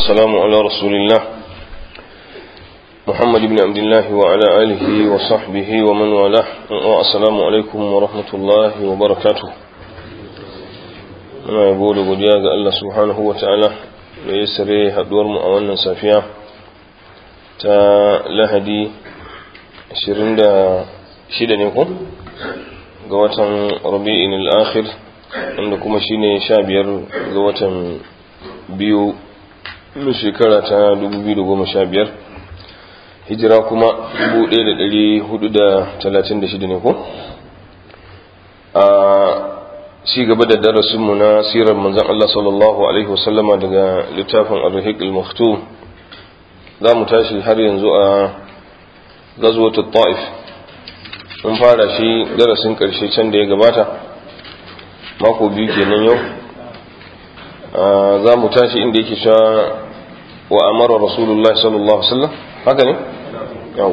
والسلام على رسول الله محمد بن عبد الله وعلى آله وصحبه ومن والاه والسلام عليكم ورحمة الله وبركاته أنا يقول godiya ga Allah subhanahu wa ta'ala da ya sare haduwar mu a wannan safiya ta lahadi 26 ne ko ga watan rabi'in al-akhir wanda kuma shine 15 ga watan biyu na shekara ta 2015 hijira kuma 1436 ne ko a ci gaba da darasinmu na sirar manzan Allah sallallahu Alaihi wasallama daga littafin al-rahiq al-maktum za mu tashi har yanzu a gazuwatu ta'if mun fara shi darasin karshe can da ya gabata mako biyu kenan yau za mu tashi inda yake cewa wa amara rasulullah sallallahu alaihi wasallam haka ne yawo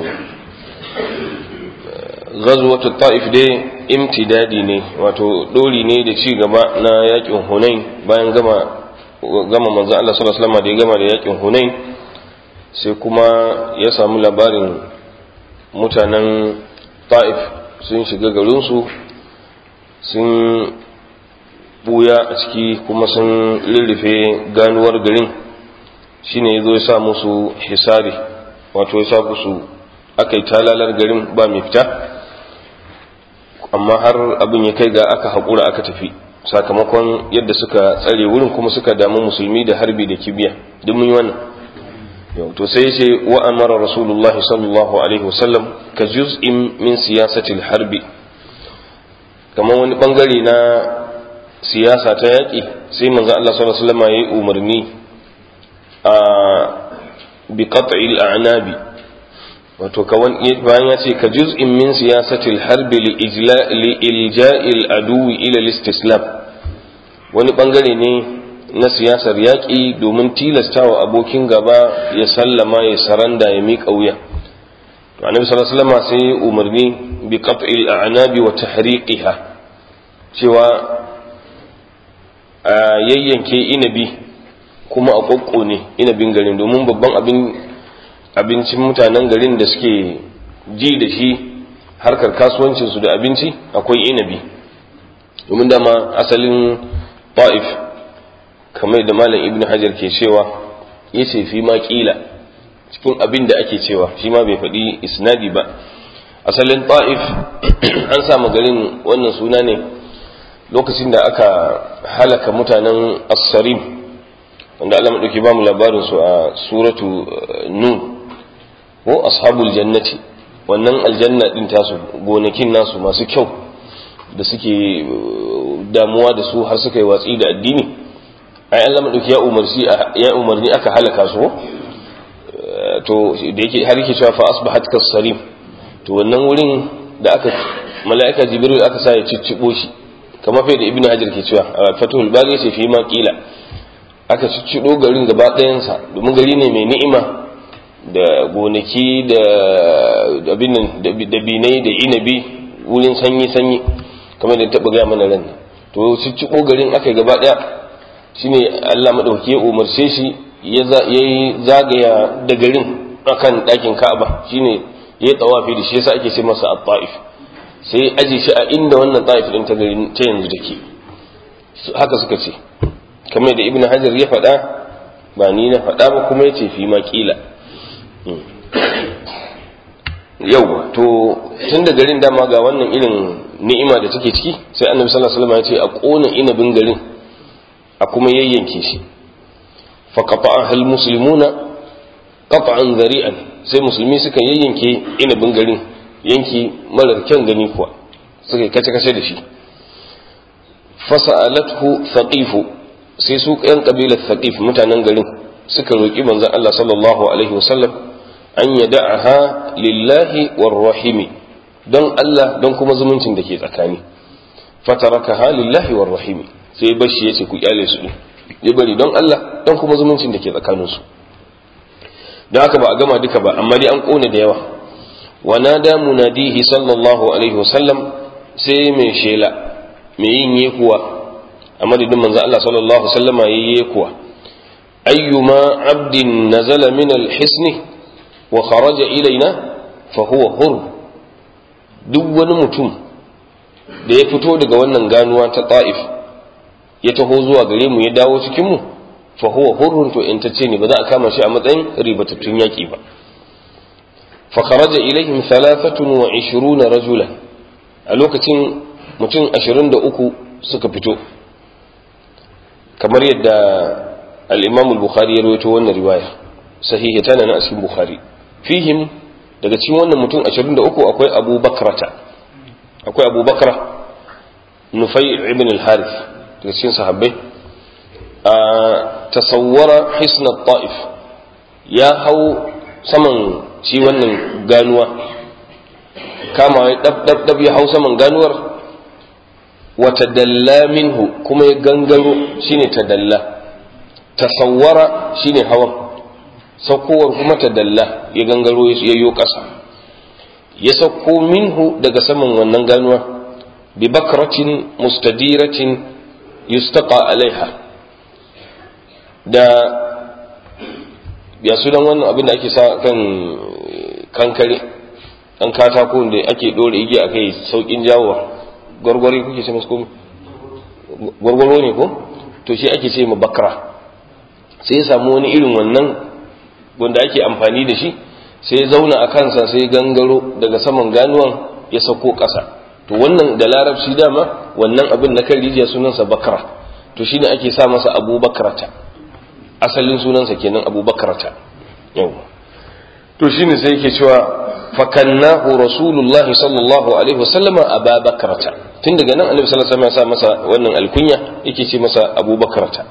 ghazwatu ta'if dai imtidadi ne wato dori ne da ci gaba na yakin hunain bayan gama gama manzo Allah sallallahu alaihi wasallam da ya gama da yakin hunain sai kuma ya samu labarin mutanen ta'if sun shiga garinsu sun buya a ciki kuma sun lullufe ganuwar garin shine ya zo ya sa musu hisari wato ya sa musu aka yi talalar garin ba mai fita amma har abin ya kai ga aka haƙura aka tafi sakamakon yadda suka tsare wurin kuma suka damu musulmi da harbi da kibiya duk mun yi wannan to sai ce wa amara rasulullahi sallallahu alaihi wasallam ka juz'in min siyasatil harbi kamar wani bangare na siyasa ta yaƙi sai manzo Allah sallallahu alaihi wasallam yayi umarni a bi qat'il a'nabi wato kawan bayan ya ce ka juz'in min siyasatil harbi li ijla li ilja'il aduwi ila al-istislam wani bangare ne na siyasar yaƙi domin tilastawa abokin gaba ya sallama ya saranda ya miƙa wuya to annabi sallallahu alaihi wasallam sai umarni bi qat'il a'nabi wa tahriqiha cewa a yayyanke inabi kuma a kokko ne inabin garin domin babban abin abincin mutanen garin da suke ji da shi harkar kasuwancinsu da abinci akwai inabi domin dama asalin ta'if kamar da malam ibn hajar ke cewa ya ce fi ma kila cikin abin da ake cewa shi ma bai faɗi isnadi ba asalin ta'if an samu garin wannan suna ne lokacin da aka halaka mutanen assarim wanda Allah maɗauki ba mu labarin su a suratu nun ko ashabul jannati wannan aljanna din tasu gonakin nasu masu kyau da suke damuwa da su har suka yi watsi da addini ai Allah madauki ya umarci ya umarni aka halaka su to da yake har yake cewa fa asbahat kasarim to wannan wurin da aka mala'ika jibril aka sa ya ciccibo shi kamar fa da ibnu hajar ke cewa a fatul bari yace fi ma qila aka ciccido garin gaba ɗayan sa domin gari ne mai ni'ima da gonaki da abin nan da binai da inabi wurin sanyi sanyi kamar da taba ga mana ran to ciccibo garin aka gaba ɗaya shine Allah madauki ya umarce shi ya yi zagaya da garin akan ɗakin Ka'aba shine ya tsawafi da shi yasa ake ce masa at-Taif sai aje shi a inda wannan Taif din ta garin ta yanzu take haka suka ce kamar da Ibn Hajar ya faɗa ba ni na faɗa ba kuma yace fi ma kila yau to tun da garin dama ga wannan irin ni'ima da take ciki sai annabi sallallahu alaihi wasallam ya ce a kona inabin garin a kuma yayyanke shi fa qata'a al muslimuna qat'an zari'an sai musulmi suka yayyanke inabin garin yanki marar kyan gani kuwa suka kace kace da shi fasa'alathu thaqifu sai su yan kabilar thaqif mutanen garin suka roki manzon Allah sallallahu alaihi wasallam an yada'aha lillahi war rahimi don Allah don kuma zumuncin da ke tsakani fatarakaha lillahi war rahimi sai bashi yace ku kyale su ya bari don Allah don kuma zumuncin da ke tsakanin su don haka ba a gama duka ba amma dai an kone da yawa wa nada munadihi sallallahu alaihi wasallam sai mai shela mai yin yekuwa a madadin manzo Allah sallallahu alaihi wasallama yayi yekuwa ayyuma abdin nazala min al-hisni wa kharaja ilaina fa huwa hur duk wani mutum da ya fito daga wannan ganuwa ta ta'if ya taho zuwa gare mu ya dawo cikin mu fa huwa hurrun to in tace ne ba za a kama shi a matsayin ribatattun yaki ba fa kharaja ilaihim 23 rajulan a lokacin mutum 23 suka fito kamar yadda al-Imam al-Bukhari ya rawaito wannan riwaya sahihi tana na cikin Bukhari fihim daga cikin wannan mutum 23 akwai Abu Bakrata akwai Abu Bakra Nufai ibn al-Harith daga cikin sahabbai a tasawwara hisna ta'if ya hau saman shi wannan ganuwa kama ya dab dab dab ya hau saman ganuwar wa tadalla minhu kuma ya gangaro shine tadalla tasawwara shine hawan saukowar kuma tadalla ya gangaro ya yo ƙasa ya sauko minhu daga saman wannan ganuwa bi bakratin mustadiratin yustaqa alaiha da ya sunan wannan abin da ake sa kan kankare dan katako da ake dore igiya akai saukin jawowa gwargwari kuke ce masu komi gwargwaro ne ko to shi ake ce ma bakra sai ya samu wani irin wannan wanda ake amfani da shi sai ya zauna a kansa sai gangaro daga saman ganuwan ya sauko ƙasa to wannan da larabci dama wannan abin na kan rijiya sunansa bakra to shine ake sa masa abu bakrata asalin sunansa kenan abu bakrata yau to shine sai yake cewa fakannahu rasulullahi sallallahu alaihi wasallama aba bakrata tun daga nan annabi sallallahu alaihi wasallam ya sa masa wannan alkunya yake ce masa abu bakrata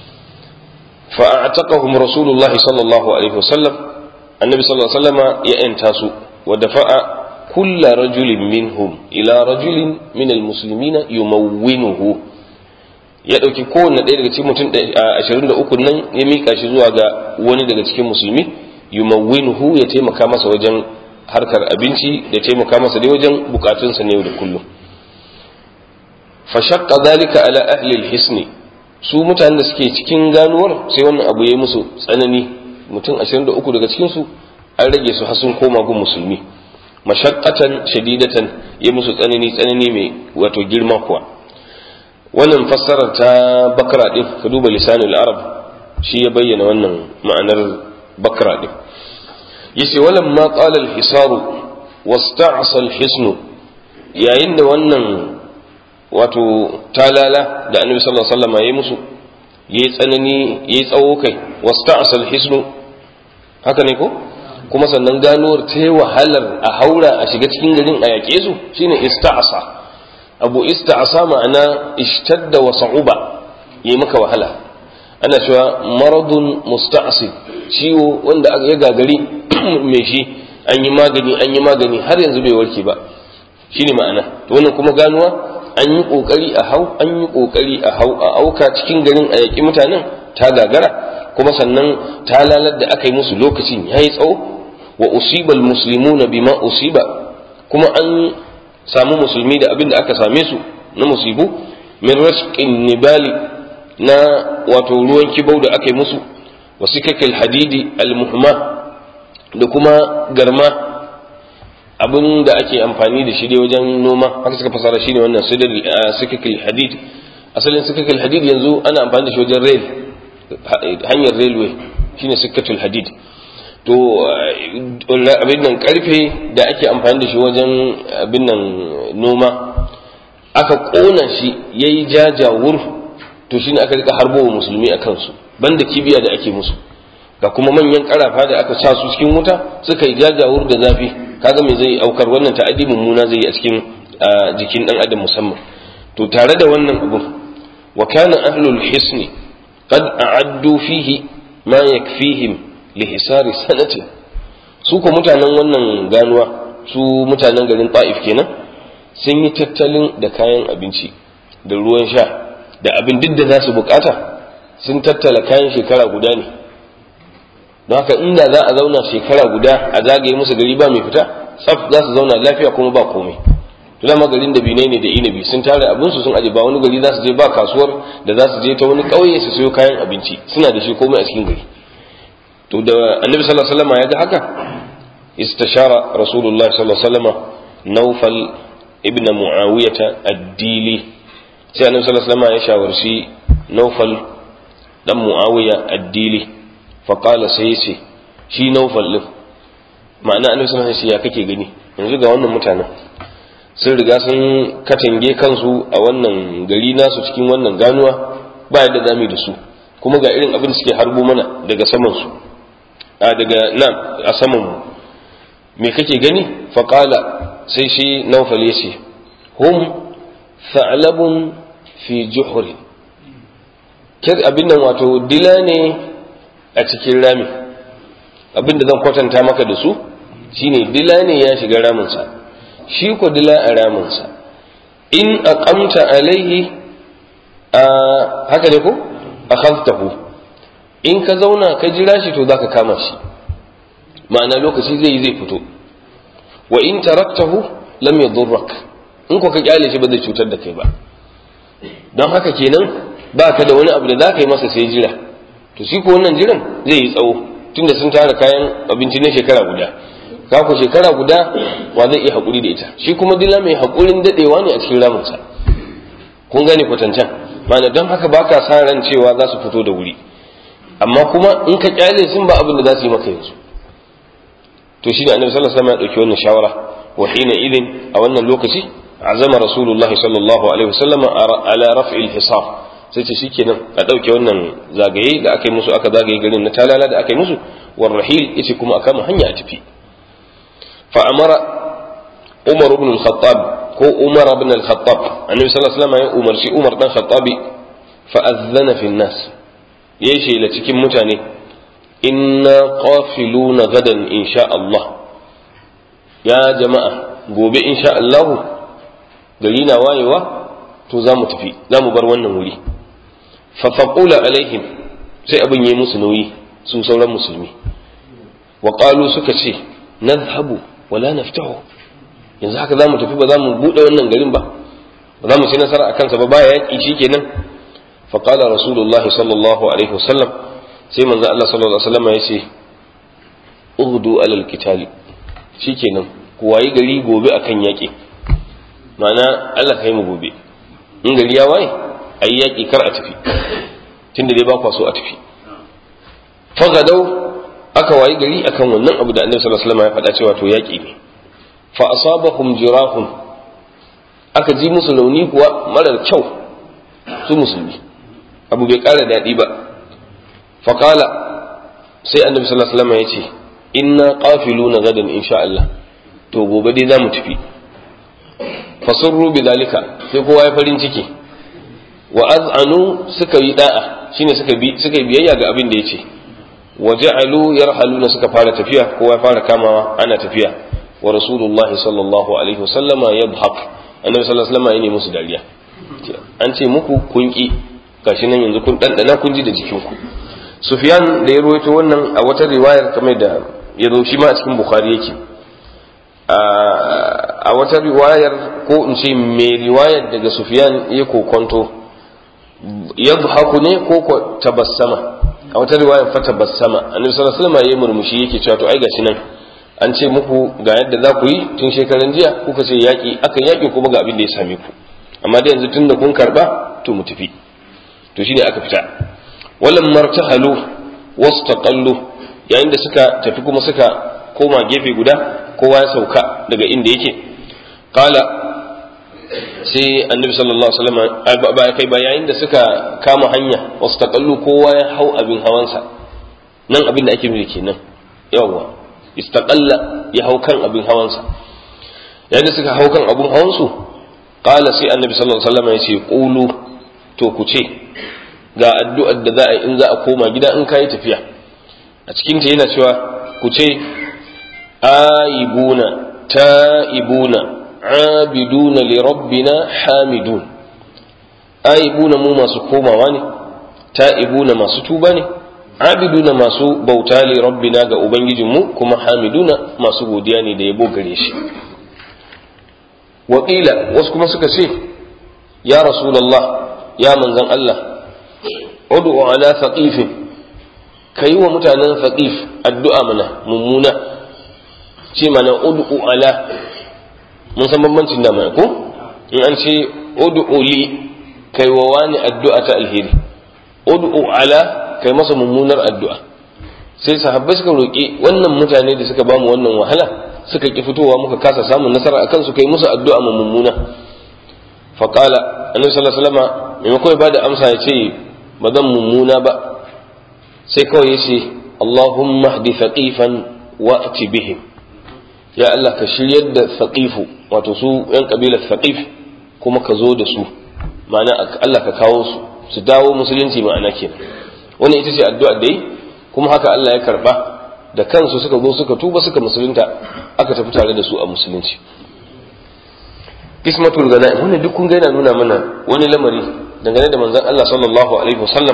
فأعتقهم رسول الله صلى الله عليه وسلم النبي صلى الله عليه وسلم يأنتاسو ودفع كل رجل منهم إلى رجل من المسلمين يمونه ya ɗauki kowanne ɗaya daga cikin mutum ashirin da uku nan ya miƙa shi zuwa ga wani daga cikin musulmi yumawwinuhu ya taimaka masa wajen harkar abinci da taimaka masa dai wajen bukatunsa na yau da kullum fa shaqqa dhalika ala ahli al-hisni su mutanen da suke cikin ganuwar sai wannan abu ya yi musu tsanani mutum 23 daga cikinsu an rage su har sun koma gun musulmi mashaqqatan shadidatan ya musu tsanani tsanani mai wato girma kuwa wannan fassarar ta bakra din ka duba lisanul arab shi ya bayyana wannan ma'anar bakra din yace walam ma qala al-hisaru wasta'sa al-hisnu yayin da wannan wato talala da annabi sallallahu alaihi wasallam yayi musu yayi tsanani yayi tsawo kai wasta'sa al-hisnu haka ne ko kuma sannan ganuwar ta yi wahalar a haura a shiga cikin garin a yaƙe su shine ista'asa abu ista'asa ma'ana ishtadda wa sa'uba yi maka wahala ana cewa maradun musta'asib ciwo wanda ya gagari mai shi an yi magani an yi magani har yanzu bai warke ba shine ma'ana to wannan kuma ganuwa an yi kokari a hau an yi kokari a hau a auka cikin garin a yaƙi mutanen ta gagara kuma sannan ta lalar da aka yi musu lokacin ya yi tsawo wa usibal muslimuna bima usiba kuma an samu musulmi da abin da aka same su na musibu min rashqin nibali na wato ruwan kibau da aka yi musu wa sikakil hadidi almuhma da kuma garma abin da ake amfani da shi dai wajen noma haka suka fasara shi ne wannan sikakil hadid asalin sikakil hadid yanzu ana amfani da shi wajen rail hanyar railway shine sikatul hadid to abin nan karfe da ake amfani da shi wajen abin nan noma aka kona shi yayi jajawur to shine aka rika harbo wa musulmi a kansu banda kibiya da ake musu ga kuma manyan karafa da aka sa su cikin wuta suka yi jajawur da zafi kaga me zai aukar wannan ta'adi mummuna zai yi a cikin jikin dan adam musamman to tare da wannan abu wa kana ahlul hisni qad a'addu fihi ma yakfihim li hisari sanatin su ko mutanen wannan ganuwa su mutanen garin ta'if kenan sun yi tattalin da kayan abinci da ruwan sha da abin duk da za su bukata sun tattala kayan shekara guda ne don haka inda za a zauna shekara guda a zagaye musu gari ba mai fita tsaf za su zauna lafiya kuma ba komai to dama garin da binai ne da inabi sun tare abin su sun aje ba wani gari za su je ba kasuwar da za su je ta wani ƙauye su sayo kayan abinci suna da shi komai a cikin gari to da annabi sallallahu alaihi wasallam ya ga haka istashara rasulullahi sallallahu alaihi wasallam naufal ibn muawiyata ad-dili sai annabi sallallahu alaihi wasallam ya shawarci naufal dan muawiya ad-dili fa qala sai ce shi naufal din ma'ana annabi sallallahu alaihi wasallam ya kake gani yanzu ga wannan mutanen sun riga sun katange kansu a wannan gari nasu cikin wannan ganuwa ba yadda zamu da su kuma ga irin abin da suke harbo mana daga saman su a daga nan a saman mu me kake gani fa qala sai shi naufal ya ce hum tha'labun fi juhurin kir abin nan wato dila ne a cikin rami abin da zan kwatanta maka da su shine dila ne ya shiga raminsa shi ko dila a raminsa in aqamta alaihi a haka ne ko akhadtahu in ka zauna ka jira shi to zaka kama shi ma'ana lokaci zai yi zai fito wa in taraktahu lam yadurrak in ko ka kyale shi ba zai cutar da kai ba don haka kenan ba ka da wani abu da za ka yi masa sai jira to shi ko wannan jiran zai yi tsawo tunda sun tara kayan abinci na shekara guda ka ku shekara guda wa zai iya haƙuri da ita shi kuma dila mai haƙurin daɗewa ne a cikin ramunsa kun gane kwatancan ma'ana don haka ba ka sa ran cewa za su fito da wuri amma kuma in ka kyale sun ba abin da za su yi maka yanzu to shi ne annabi sallallahu alaihi wasallam ya dauki wannan shawara wa hina idin a wannan lokaci azama rasulullahi sallallahu alaihi wasallam ala raf'il hisab sai ce shikenan a dauke wannan zagaye da aka yi musu aka zagaye garin na talala da aka yi musu war rahil yace kuma aka mu hanya a tafi fa amara umar ibn al-khattab ko umar ibn al-khattab annabi sallallahu alaihi wasallam ya umarci umar dan khattabi fa azzana fi nas yayi shela cikin mutane inna qafiluna gadan insha Allah ya jama'a gobe insha Allah gari na wayewa to za mu tafi za mu bar wannan wuri fa faqula alaihim sai abin yayi musu nauyi su sauran musulmi wa qalu suka ce nadhhabu wala naftahu yanzu haka za mu tafi ba za mu bude wannan garin ba ba za mu ci nasara akan sa ba ba yaki shikenan fa qala rasulullahi sallallahu alaihi wasallam sai manzo Allah sallallahu alaihi wasallam ya ce ughdu alal qitali shikenan ku wayi gari gobe akan yaƙi ma'ana Allah kai mu gobe in gari ya waye ayi yaƙi kar a tafi tunda dai ba kwa so a tafi fagadau aka wayi gari akan wannan abu da Annabi sallallahu alaihi wasallam ya faɗa cewa to yaƙi ne fa asabahum jirahun aka ji musu rauni kuwa marar kyau su musulmi abu bai ƙara daɗi ba faƙala sai annabi sallallahu alaihi wasallam ya ce inna qafiluna gadan insha Allah to gobe dai zamu tafi fasurru bidalika sai kowa ya farin ciki wa az'anu suka yi da'a shine suka bi suka yi biyayya ga abin da yace wa ja'alu yarhaluna suka fara tafiya kowa ya fara kamawa ana tafiya wa rasulullahi sallallahu alaihi wasallama yadhhak annabi sallallahu alaihi wasallam ya ne musu dariya an ce muku kun ki gashi nan yanzu kun dandana kun ji da jikinku Sufyan da ya rawaito wannan a wata riwayar kamar da ya zo shi ma a cikin Bukhari yake a wata riwayar ko in ce mai riwayar daga Sufyan ya kokonto yadhaku ne ko ko tabassama a wata riwayar fa tabassama annabi sallallahu alaihi wasallam ya murmushi yake cewa to ai gashi nan an ce muku ga yadda za ku yi tun shekaran jiya kuka ce yaki akan yaki kuma ga abin da ya same ku amma da yanzu tun da kun karba to mu tafi to shine aka fita walan martahalu wastaqallu yayin da suka tafi kuma suka koma gefe guda kowa ya sauka daga inda yake qala sai annabi sallallahu alaihi wasallam ba kai ba yayin da suka kama hanya wastaqallu kowa ya hau abin hawansa nan abin da ake nufi kenan yawa istaqalla ya hau kan abin hawansa yayin da suka hau kan abin hawansu qala sai annabi sallallahu alaihi wasallam ya ce qulu to ku ce ga addu'ar da za a yi in za a koma gida in kayi tafiya a cikin ta yana cewa ku ce aibuna ta'ibuna abiduna li rabbina hamidun aibuna mu masu komawa ne ta'ibuna masu tuba ne abiduna masu bauta li rabbina ga ubangijinmu kuma hamiduna masu godiya ne da yabo gare shi waƙila wasu kuma suka ce ya rasulallah ya manzan Allah ud'u ala thaqifin kai wa mutanen thaqif addu'a mana mummuna ce mana ud'u ala mun san bambancin da mai ko in an ce ud'u li kai wa wani addu'a ta alheri ud'u ala kai masa mummunar addu'a sai sahabbai suka roƙi wannan mutane da suka bamu wannan wahala suka ki fitowa muka kasa samun nasara akan su kai musu addu'a mu mummuna fa qala annabi sallallahu alaihi wasallam maimakon ba da amsa ya ce ba zan mummuna ba sai kawai ya ce Allahumma hdi thaqifan wa ati bihim ya Allah ka shiryar da thaqifu wato su yan kabilar thaqif kuma ka zo da su ma'ana Allah ka kawo su su dawo musulunci ma'ana kenan wannan ita ce addu'a da yi kuma haka Allah ya karba da kansu suka zo suka tuba suka musulunta aka tafi tare da su a musulunci ismatul ganaim wannan duk kun ga yana nuna mana wani lamari dangane da manzon Allah sallallahu alaihi wasallam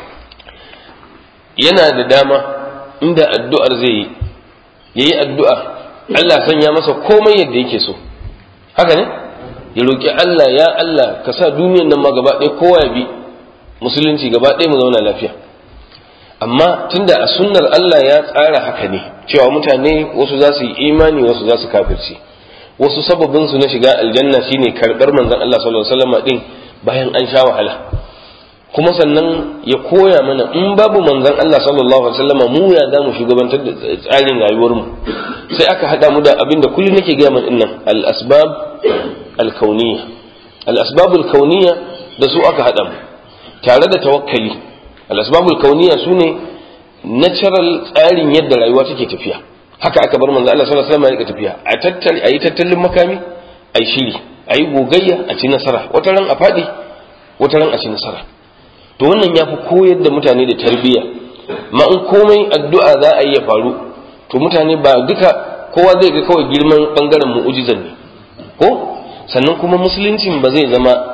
yana da dama inda addu'ar zai yi yayi addu'a Allah sanya masa komai yadda yake so haka ne ya roki Allah ya Allah ka sa duniyar nan ma gaba ɗaya kowa ya bi musulunci gaba ɗaya mu zauna lafiya amma tunda a sunnar Allah ya tsara haka ne cewa mutane wasu za su yi imani wasu za su kafirci wasu sababin su na shiga aljanna shine karbar manzon Allah sallallahu alaihi wasallam din bayan an sha wahala kuma sannan ya koya mana in babu manzon Allah sallallahu alaihi wasallam mu ya za mu shugabantar da tsarin rayuwar mu sai aka hada mu da abin da kullum nake gaya mana dinnan al asbab al kauniyya al asbab al kauniyya da su aka hada mu tare da tawakkali al-asbabul kauniya sune natural tsarin yadda rayuwa take tafiya haka aka bar manzo Allah sallallahu alaihi wasallam ya tafiya a tattali ayi tattalin makami ayi shiri ayi gogayya a ci nasara wata ran a fadi wata ran a ci nasara to wannan yafi koyar da mutane da tarbiyya ma in komai addu'a za a yi ya faru to mutane ba duka kowa zai ga kawai girman bangaren mu'ujizan ne ko sannan kuma musuluncin ba zai zama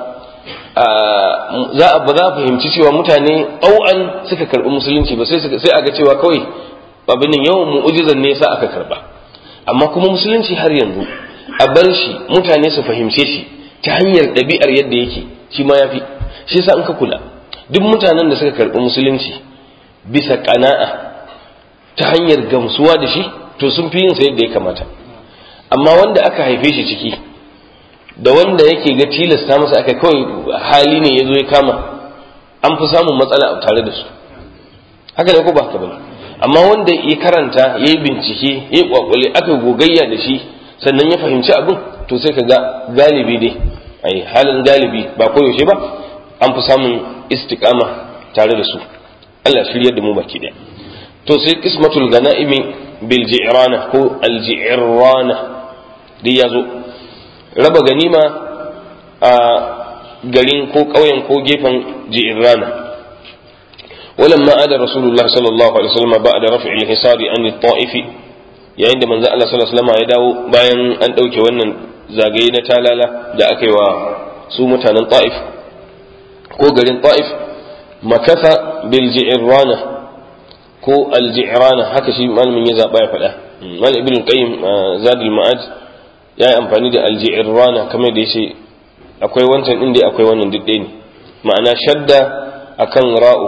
za a ba za a fahimci cewa mutane au'an suka karɓi musulunci ba sai sai a ga cewa kawai abin nan yawan mu'ujizan ne sa aka karɓa amma kuma musulunci har yanzu a bar shi mutane su fahimce shi ta hanyar ɗabi'ar yadda yake shi ma ya fi shi yasa in ka kula duk mutanen da suka karɓi musulunci bisa ƙana'a ta hanyar gamsuwa da shi to sun fi yin sa yadda ya kamata amma wanda aka haife shi ciki da wanda yake ga tilasta masa aka kawai hali ne ya zo ya kama an fi samun matsala a tare da su haka ne ko ba haka bane amma wanda ya karanta ya yi bincike ya yi kwakwale aka gogayya da shi sannan ya fahimci abin to sai ka ga galibi dai ai halin galibi ba koyaushe ba an fi samun istiqama tare da su Allah shiryar da mu baki daya to sai qismatul ganaimi bil ji'rana ko al ji'rana dai yazo raba ganima a garin ko ƙauyen ko gefen ji'rana ولما عاد رسول الله صلى الله عليه وسلم بعد رفع الحصار عن الطائف yayin da manzo Allah sallallahu alaihi wasallam ya dawo bayan an dauke wannan zagaye na talala da aka yi wa su mutanen Taif ko garin Taif makatha bil ji'rana ko al ji'rana haka shi malamin ya zaba ya faɗa malam ibn qayyim zadul ma'ad ya yi amfani da al ji'rana kamar da yace akwai wancan din da akwai wannan duk ne ma'ana shadda akan ra'u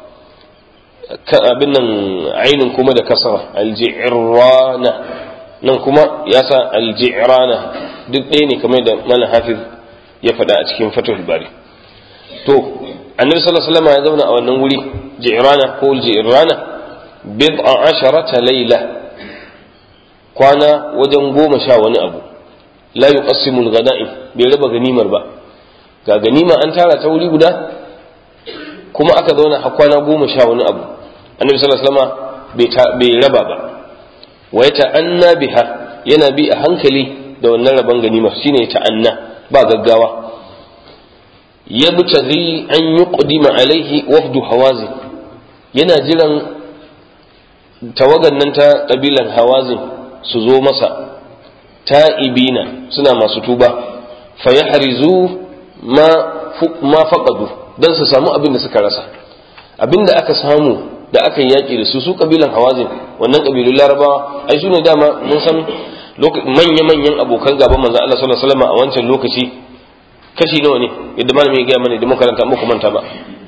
abin nan ainin kuma da kasara alji'rana nan kuma ya sa alji'rana duk ɗaya ne kamar da malam hafiz ya faɗa a cikin fatul bari to annabi sallallahu alaihi wasallam ya zauna a wannan wuri ji'rana ko alji'rana bid'a asharata layla kwana wajen goma sha wani abu la yuqassimu al-ghanaim bai raba ganimar ba ga ganima an tara ta wuri guda kuma aka zauna a kwana goma sha wani abu annabi sallallahu alaihi wasallam bai raba ba wa ya ta'anna biha yana bi a hankali da wannan raban ganima shine ya ta'anna ba gaggawa yabtaghi an yuqdima alaihi wafdu hawazin yana jiran tawagan nan ta kabilan hawazin su zo masa ta'ibina suna masu tuba fa yahrizu ma ma faqadu dan su samu abin da suka rasa abin da aka samu da aka yi yaƙi da su su kabilan hawazin wannan kabilun larabawa ai su ne dama mun san manya-manyan abokan gaban manzon Allah sallallahu alaihi wasallam a wancan lokaci kashi nawa ne yadda malami ya gaya mana da makaranta muku manta ba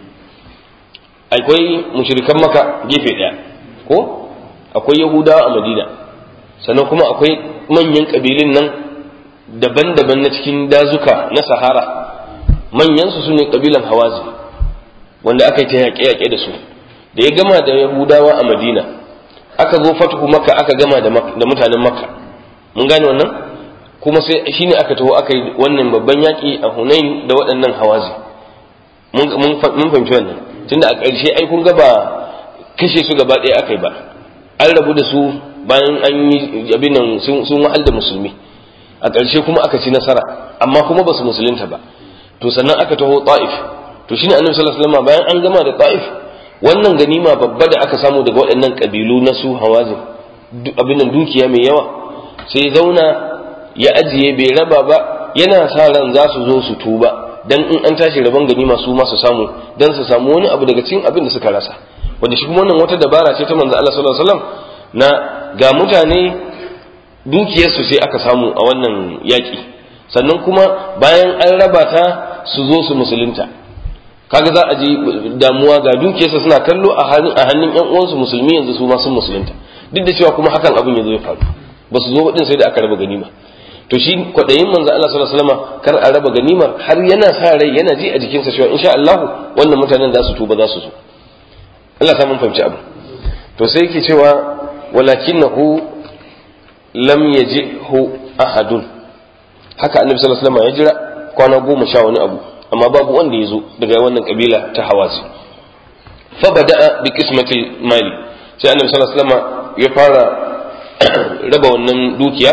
akwai mushrikan maka gefe daya ko akwai yahudawa a madina sannan kuma akwai manyan kabilun nan daban-daban na cikin dazuka na sahara manyan su ne kabilan hawazi wanda aka yi ta yaƙe-yaƙe da su da ya gama da yahudawa a madina aka zo fatuhu maka aka gama da mutanen makka mun gane wannan kuma sai shine aka taho aka yi wannan babban yaƙi a hunain da waɗannan hawazi mun fahimci wannan tunda a ƙarshe ai kun ga ba kashe su gaba ɗaya aka yi ba an rabu da su bayan an yi abin nan sun wahal da musulmi a ƙarshe kuma aka ci nasara amma kuma ba su musulunta ba to sannan aka taho ta'if to shine annabi sallallahu alaihi wasallam bayan an gama da ta'if wannan ganima babba da aka samu daga waɗannan kabilu na su hawazin abin nan dukiya mai yawa sai zauna ya ajiye bai raba ba yana sa ran za su zo su tuba dan in an tashi rabon ganima su ma su samu dan su samu wani abu daga cikin abin da suka rasa wanda shi kuma wannan wata dabara ce ta manzo Allah sallallahu alaihi wasallam na ga mutane dukiyarsu sai aka samu a wannan yaƙi sannan kuma bayan an raba ta su zo su musulunta kaga za a ji damuwa ga dukiyarsa suna kallo a hannun yan uwansu musulmi yanzu su ma sun musulunta duk da cewa kuma hakan abin ya zo ya faru ba su zo din sai da aka raba ganima to shi kwaɗayin manzo Allah sallallahu alaihi wasallam kar a raba ganimar har yana sa rai yana ji a jikinsa cewa insha Allah wannan mutanen za su tuba za su zo Allah ta mun fahimci abu to sai yake cewa walakinahu lam yajihu ahadun haka annabi sallallahu alaihi wasallam ya jira kwana goma sha wani abu amma babu wanda ya zo daga wannan kabila ta hawazi fa bada'a bi qismati mali sai annabi sallallahu alaihi wasallam ya fara raba wannan dukiya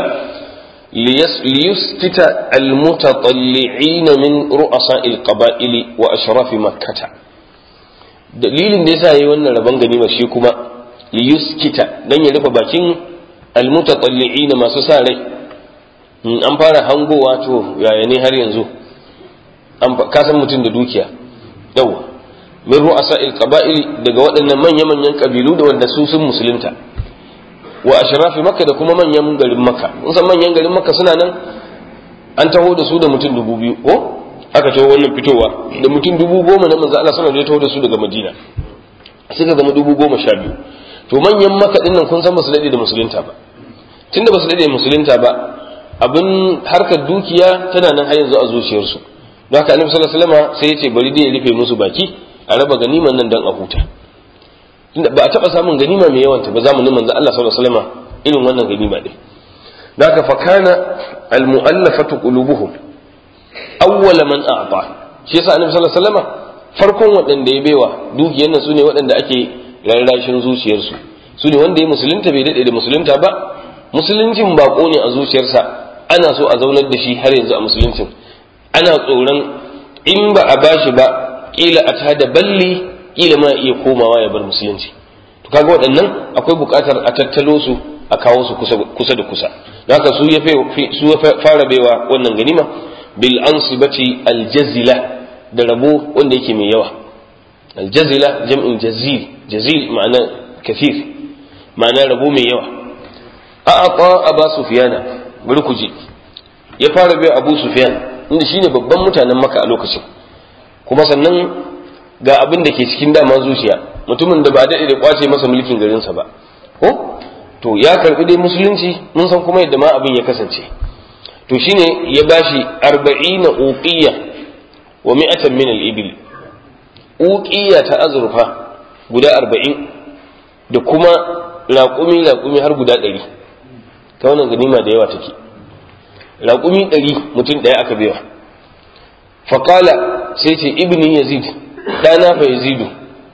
liyuskita almutatalli'in min ru'asa'il qaba'ili wa ashrafi makkah dalilin da yasa yayi wannan rabon ganima shi kuma liyuskita dan ya rufe bakin almutatalli'in masu sa rai an fara hangowa to yaya ne har yanzu ka san mutum da dukiya yawa min ru'asa'il qaba'ili daga waɗannan manya-manyan kabilu da wanda su sun musulunta wa ashrafi makka da kuma manyan garin makka mun san manyan garin makka suna nan an taho da su da mutum dubu biyu ko aka taho wannan fitowa da mutum dubu goma na manzo Allah sallallahu alaihi taho da su daga Madina suka zama dubu goma sha biyu to manyan makka din nan kun san basu dade da musulunta ba tunda basu dade da musulunta ba abin harkar dukiya tana nan har yanzu a zuciyarsu don haka annabi sallallahu alaihi wasallam sai ya ce bari dai ya rufe musu baki a raba ganiman nan dan a huta tunda ba a taba samun ganima mai yawanta ba zamanin manzo Allah sallallahu alaihi wasallam irin wannan ganima din haka fa kana al mu'allafatu qulubuhum awwal man a'ta shi yasa annabi sallallahu alaihi wasallam farkon waɗanda ya baiwa dukiyar nan sune waɗanda ake rarrashin zuciyarsu sune wanda ya musulunta bai dade da musulunta ba musuluncin bako ne a zuciyarsa ana so a zaunar da shi har yanzu a musuluncin ana tsoron in ba a bashi ba kila a tada balli kila ma iya komawa ya bar musulunci to kaga waɗannan akwai buƙatar a tattalo su a kawo su kusa da kusa haka su ya su ya fara baiwa wannan ganima bil ansibati aljazila da rabo wanda yake mai yawa aljazila jam'in jazil jazil ma'ana kathir ma'ana rabo mai yawa a'ata aba sufyana bari ku ji ya fara baiwa abu sufyan inda shine babban mutanen maka a lokacin kuma sannan ga abin da ke cikin dama zuciya mutumin da ba daɗe da kwace masa mulkin garinsa ba ko to ya karbi dai musulunci mun san kuma yadda ma abin ya kasance to shine ya bashi arba'ina uqiyya wa mi'atan min al-ibil uqiyya ta azurfa guda arba'in da kuma raƙumi raƙumi har guda ɗari ta wannan ganima da yawa take raƙumi ɗari mutum ɗaya aka baiwa faƙala sai ce ibni yazid ɗana fa yazidu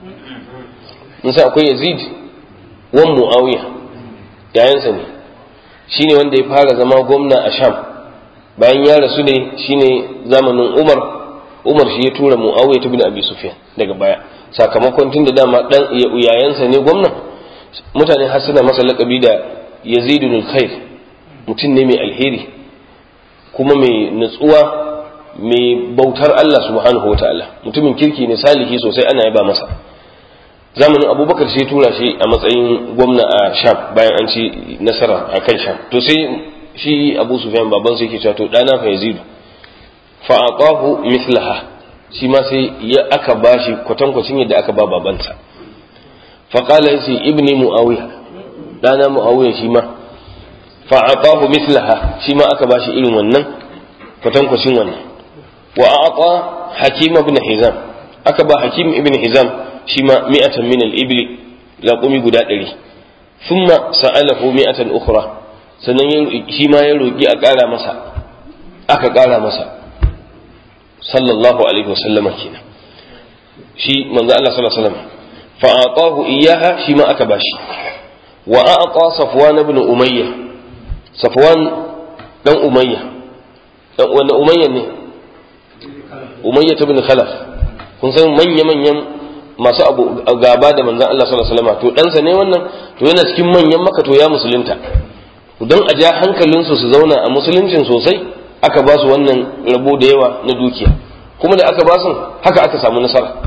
nisa akwai yazid wan mu'awiya yayansa ne shine wanda ya fara zama gwamna a sham bayan ya rasu ne shine zamanin umar umar shi ya tura mu'awiya ta bin abi sufyan daga baya sakamakon tun da dama dan yayansa ne gwamna mutane har suna masa laƙabi da yazidun khair mutum ne mai alheri kuma mai nutsuwa mai bautar Allah subhanahu wataala mutumin kirki ne salihi sosai ana yaba masa zamanin abubakar sai tura shi a matsayin gwamna a sham bayan an ci nasara a kan sham to sai shi abu sufyan baban sai yake cewa to dana fa yazidu fa aqahu mithlaha shi ma sai ya aka bashi kwatankwacin yadda aka ba babansa fa qala yace ibni muawiya dana muawiya shi ma fa aqahu mithlaha shi ma aka bashi irin wannan kwatankwacin wannan wa aqa hakim ibn hizam aka ba hakim ibn hizam shi ma mi'atan min al-ibli laqumi guda ɗari thumma sa'alahu mi'atan ukhra sannan shi ma ya roki a ƙara masa aka ƙara masa sallallahu alaihi wasallam kenan shi manzo Allah sallallahu alaihi wasallam fa atahu iyyaha shi ma aka bashi wa a'ta safwan ibn umayya safwan dan umayya dan wanda umayya ne umayya ibn khalaf kun san manya manyan masu abu gaba da manzon Allah sallallahu alaihi wasallam to ɗansa ne wannan to yana cikin manyan maka to ya musulunta don a ja hankalinsu su zauna a musuluncin sosai aka ba su wannan rabo da yawa na dukiya kuma da aka ba su haka aka samu nasara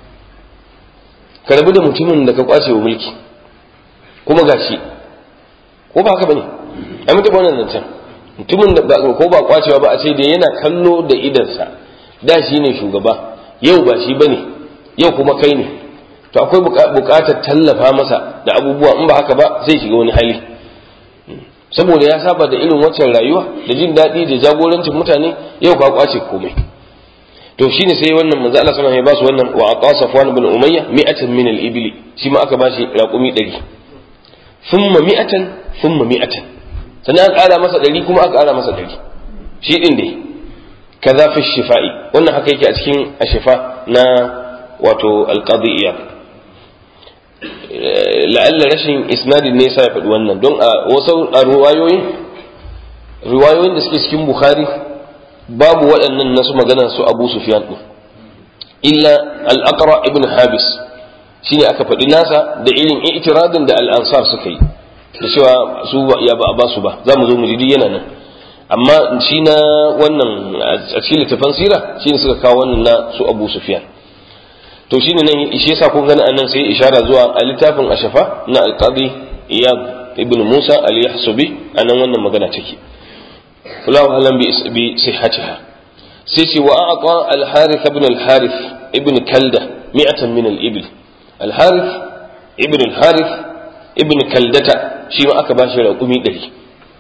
ka rabu da mutumin da ka kwace wa mulki kuma gashi ko ba haka bane ai mutum wannan zancen mutumin da ko ba kwacewa ba a ce da yana kallo da idansa da shi ne shugaba yau ba shi bane yau kuma kai ne to akwai buƙatar tallafa masa da abubuwa in ba haka ba zai shiga wani hali saboda ya saba da irin waccan rayuwa da jin daɗi da jagorancin mutane yau ka kwace komai to shine sai wannan manzo Allah sallallahu alaihi wasallam ya ba su wannan wa aqa safwan ibn umayya mi'atan min al-ibli shi ma aka bashi raqumi 100 thumma mi'atan thumma mi'atan sannan aka ƙara masa 100 kuma aka ƙara masa 100 shi din dai kaza fi shifa'i wannan haka yake a cikin ashifa na wato alqadiyya la'alla rashin isnadin ne sa ya faɗi wannan don a wasu a riwayoyin riwayoyin da suke cikin bukhari babu waɗannan nasu magana su abu sufyan din illa al-aqra ibn habis shine aka faɗi nasa da irin i'tiradin da al-ansar suka yi da cewa su ya ba a ba su ba za mu zo mu ji yana nan amma shi na wannan a cikin littafin sira shine suka kawo wannan na su abu sufyan to shine nan shi yasa kun gani anan sai ishara zuwa a littafin ashafa na alqadi iyad ibn musa al-yahsubi anan wannan magana take wallahu alam bi sihhatiha sai ce wa a'ta al-harith ibn al-harith ibn kalda mi'atan min al-ibl al-harith ibn al-harith ibn kaldata shi ma aka bashi raƙumi ɗari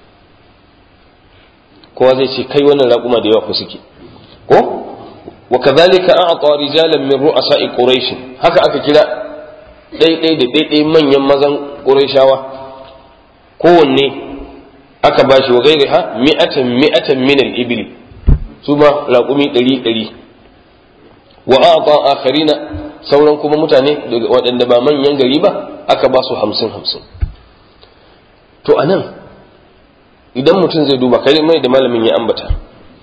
kowa zai ce kai wannan raƙuma da yawa ku suke ko وكذلك أعطى رجالا من رؤساء قريش هكا أكا كلا دي دي دي دي, دي من يمزن قريشاوة كوني أكا باشي وغيرها مئة مئة من الإبل ثم لاقومي دلي دلي وأعطى آخرين sauran kuma mutane waɗanda ba manyan gari ba aka ba su hamsin hamsin to a nan idan mutum zai duba kai mai da malamin ya ambata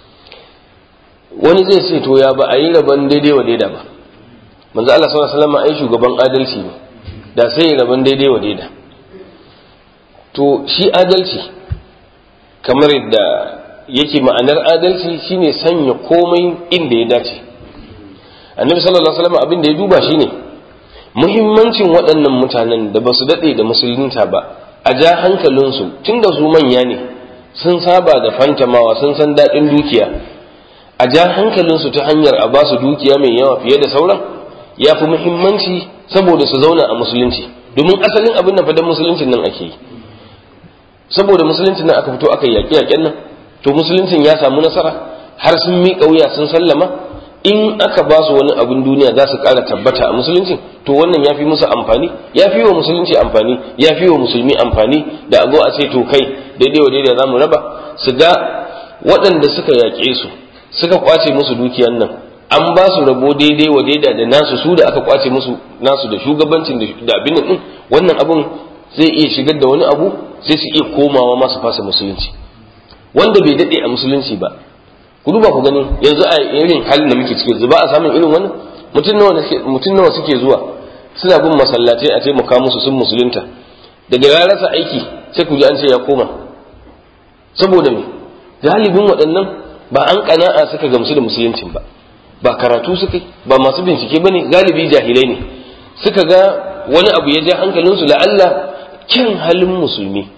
wani zai ce to ya ba a yi rabon daidai wa daida ba manzo Allah sallallahu alaihi wasallam ai shugaban adalci ne da sai rabon daidai wa daida to shi adalci kamar yadda yake ma'anar adalci shine sanya komai inda ya dace annabi sallallahu alaihi wasallam abin da ya duba shine muhimmancin waɗannan mutanen da ba su daɗe da musulunta ba a ja hankalinsu tunda su manya ne sun saba da fantamawa sun san daɗin dukiya a ja hankalinsu ta hanyar a ba su dukiya mai yawa fiye da sauran ya fi muhimmanci saboda su zauna a musulunci domin asalin abin da fadan musuluncin nan ake yi saboda musuluncin nan aka fito aka yi yaƙe-yaƙen nan to musuluncin ya samu nasara har sun miƙa wuya sun sallama in aka ba su wani abin duniya za su ƙara tabbata a musulunci to wannan ya fi musu amfani ya fi wa musulunci amfani ya fi wa musulmi amfani da a zo a ce to kai daidai wa daidai za mu raba su ga waɗanda suka yaƙe su suka kwace musu dukiyan nan an ba su rabo daidai wa daida da nasu su da aka kwace musu nasu da shugabancin da abin nan wannan abun zai iya shigar da wani abu sai su iya komawa masu fasa musulunci wanda bai daɗe a musulunci ba ku duba ku gani yanzu a irin halin da muke ciki yanzu ba a samun irin wannan mutum nawa suke zuwa suna bin masallatai a taimaka musu sun musulunta daga ya rasa aiki sai ku ji an ce ya koma saboda me galibin waɗannan ba an kana'a suka gamsu da musuluncin ba ba karatu suka ba masu bincike bane galibi jahilai ne suka ga wani abu ya ja hankalinsu la'alla kyan halin musulmi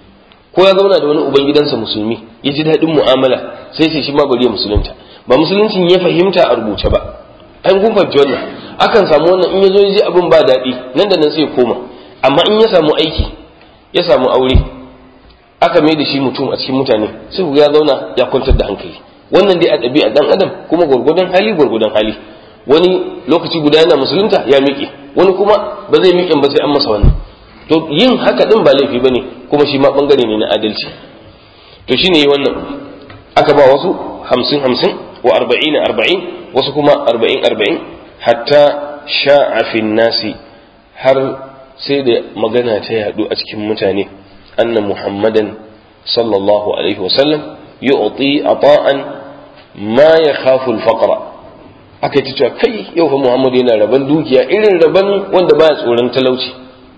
ko ya zauna da wani ubangidansa musulmi ya ji daɗin mu'amala sai sai shi ma bari ya musulunta ba musuluncin ya fahimta a rubuce ba an kun fahimci wannan akan samu wannan in ya zo ya ji abin ba daɗi nan da nan sai ya koma amma in ya samu aiki ya samu aure aka mai da shi mutum a cikin mutane sai ku ya zauna ya kwantar da hankali wannan dai a ɗabi'a dan adam kuma gwargwadon hali gwargwadon hali wani lokaci guda yana musulunta ya miƙe wani kuma ba zai miƙe ba sai an masa wannan to yin haka din ba laifi bane kuma shi ma bangare ne na adalci to shine yi wannan aka ba wasu hamsin hamsin wa arba'in arba'in wasu kuma arba'in arba'in hatta sha'a fi nasi har sai da magana ta yadu a cikin mutane anna muhammadan sallallahu alaihi wasallam yu'ti ata'an ma yakhafu al-faqra aka yi ta cewa kai yau fa muhammadu yana raban dukiya irin raban wanda baya tsoron talauci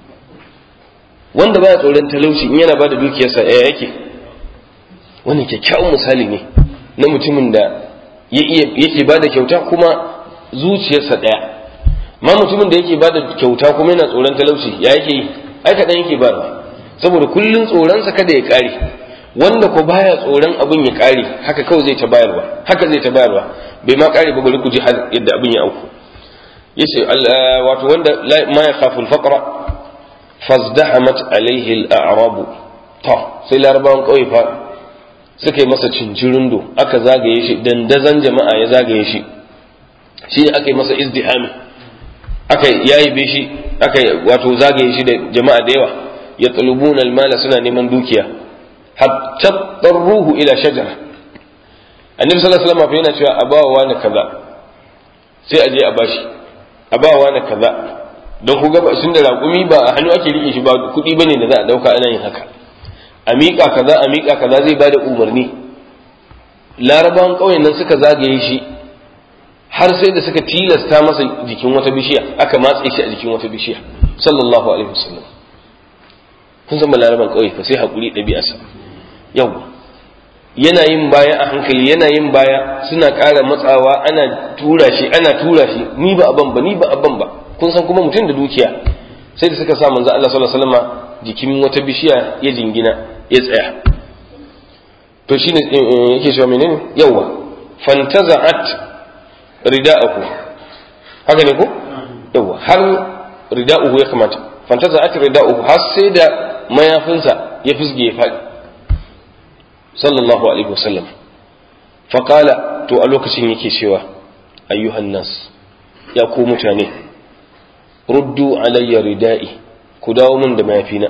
wanda baya tsoron talauci in yana bada dukiyarsa ya yake wannan kyakkyawan misali ne na mutumin da yake bada kyauta kuma zuciyarsa ɗaya ma mutumin da yake bada kyauta kuma yana tsoron talauci ya yake yi ai kaɗan yake ba saboda kullun tsoronsa kada ya ƙare wanda ko baya tsoron abin ya ƙare haka kawai zai ta bayarwa haka zai ta bayarwa bai ma ƙare ba bari ku ji har yadda abin ya auku yace wato wanda ma ya khafu al-faqra fazdahamat alaihi al-a'rab to sai larabawan kauye fa suka yi masa cincirindo aka zagaye shi dandazan jama'a ya zagaye shi shi aka yi masa izdihami aka yayi shi aka wato zagaye shi da jama'a da yawa ya talubuna al-mala suna neman dukiya hatta darruhu ila shajara annabi sallallahu alaihi wasallam yana cewa abawa na kaza sai a je a bashi abawa na kaza don ku gaba sun da raƙumi ba a hannu ake rike shi ba kuɗi bane da za a ɗauka ana yin haka a miƙa kaza a miƙa kaza zai bada umarni larabawan ƙauyen nan suka zagaye shi har sai da suka tilasta masa jikin wata bishiya aka matse shi a jikin wata bishiya sallallahu alaihi wasallam kun san laraban ƙauye fa sai haƙuri ɗabi'arsa yau yana yin baya a hankali yana yin baya suna ƙara matsawa ana tura shi ana tura shi ni ba aban ba ni ba aban ba kun san kuma mutum da dukiya sai da suka sa manzo Allah sallallahu alaihi wasallam jikin wata bishiya ya jingina ya tsaya to shine yake cewa menene yawa fantaza'at rida'ahu haka ne ko yawa har rida'uhu ya kamata fantaza'at rida'uhu har sai da mayafinsa ya fisge ya faɗi sallallahu alaihi wasallam faqala to a lokacin yake cewa ayyuhan nas ya ku mutane ruddu alayya rida'i ku dawo min da mayafina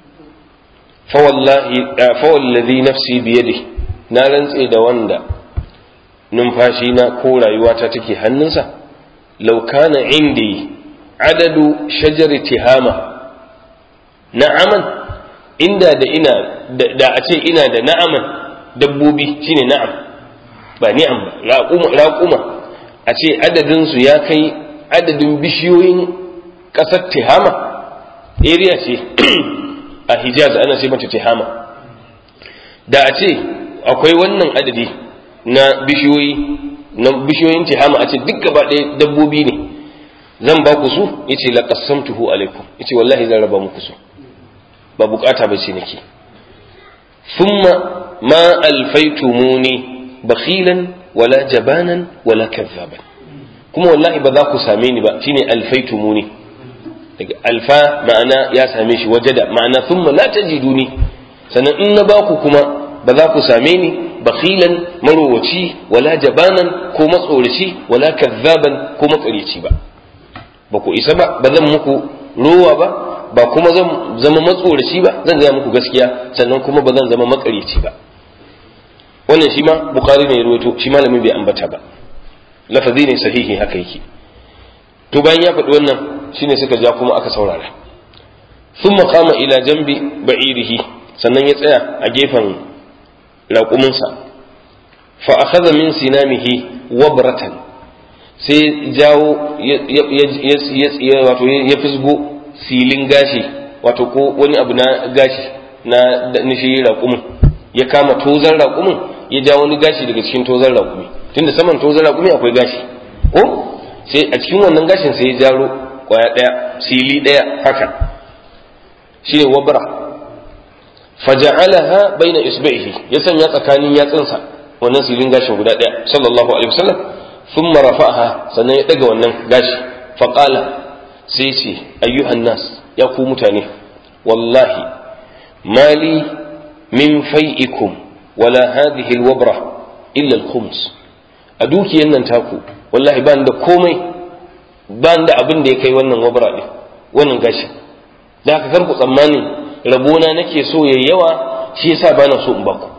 fa wallahi nafsi biyadi na rantse da wanda numfashi na ko rayuwata take hannunsa law kana indi adadu shajari tihama na'aman inda da ina da a ce ina da na'aman dabbobi shine na'am ba ni'am ba raƙuma a ce adadinsu ya kai adadin bishiyoyin ƙasar tihama area ce a hijaz ana ce mata tihama da a ce akwai wannan adadi na bishiyoyi na bishiyoyin tihama a ce duk gaba ɗaya dabbobi ne zan ba ku su yace la qassamtuhu alaikum yace wallahi zan raba muku su ba bukata ba ce nake thumma ma alfaitumuni bakhilan wala jabanan wala kazzaban kuma wallahi ba za ku same ni ba shine alfaitumuni daga alfa ma'ana ya same shi wajada ma'ana thumma la tajiduni sannan in na baku kuma ba za ku same ni bakhilan marowaci wala jabanan ko matsoraci wala kazzaban ko makaryaci ba ba ku isa ba ba zan muku rowa ba ba kuma zan zama matsoraci ba zan gaya muku gaskiya sannan kuma ba zan zama makaryaci ba wannan shi ma bukari ne ya ruwaito shi malamin bai ambata ba lafazi ne sahihi haka yake to bayan ya faɗi wannan shine suka ja kuma aka saurara thumma qama ila jambi ba'irihi sannan ya tsaya a gefen raƙuminsa fa akhadha min sinamihi wabratan sai jawo ya wato ya fisgo silin gashi wato ko wani abu na gashi na nishi raƙumin ya kama tozan raƙumin ya ja wani gashi daga cikin tozan raƙumi tunda saman tozan raƙumi akwai gashi ko sai a cikin wannan gashin sai ya jaro kwaya ɗaya sili ɗaya haka shine wabra faja'alaha baina isba'ihi ya sanya tsakanin yatsunsa wannan silin gashin guda daya sallallahu alaihi wasallam thumma rafa'aha sannan ya daga wannan gashi faqala sai ce ayyuhan nas ya ku mutane wallahi mali min fai'ikum wala hadhihi alwabra illa alkhums a dukiyan nan taku wallahi ban da komai ban da abin da ya kai wannan wabra din wannan gashi da haka kar ku tsammani rabona nake so yayi yawa shi yasa bana so in baku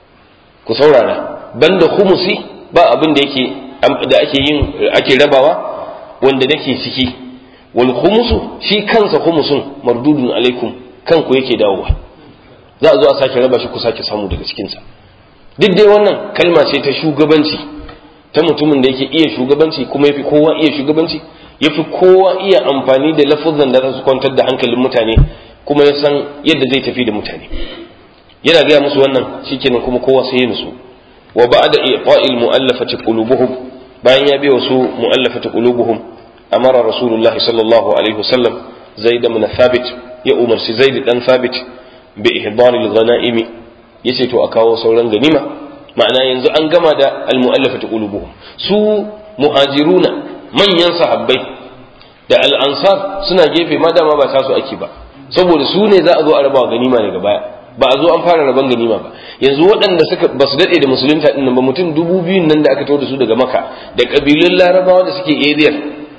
ku saurara banda khumusi ba abin da yake da ake yin ake rabawa wanda nake ciki wal khumusu shi kansa khumusun mardudun alaikum kanku yake dawowa za a zo a sake raba shi ku sake samu daga cikinsa duk dai wannan kalma ce ta shugabanci ta mutumin da yake iya shugabanci kuma yafi kowa iya shugabanci yafi kowa iya amfani da lafuzan da za su kwantar da hankalin mutane kuma ya san yadda zai tafi da mutane yana gaya musu wannan shikenan kuma kowa sai ya nutsu wa ba'da i'ta'il mu'allafati qulubuhum bayan ya bi wasu mu'allafati qulubuhum amara rasulullah sallallahu alaihi wasallam zaid ibn thabit ya umarci zaid dan thabit bi ihdaril ghanaimi yace to a kawo sauran ganima ma'ana yanzu an gama da al mu'allafati qulubuhum su muhajiruna manyan sahabbai da al ansar suna gefe ma dama ba tasu ake ba saboda su ne za a zo a raba ganima daga baya ba a zo an fara raban ganima ba yanzu waɗanda suka ba su daɗe da musulunta ɗin ba mutum dubu biyun nan da aka tawo da su daga maka da ƙabilun larabawa da suke eriyar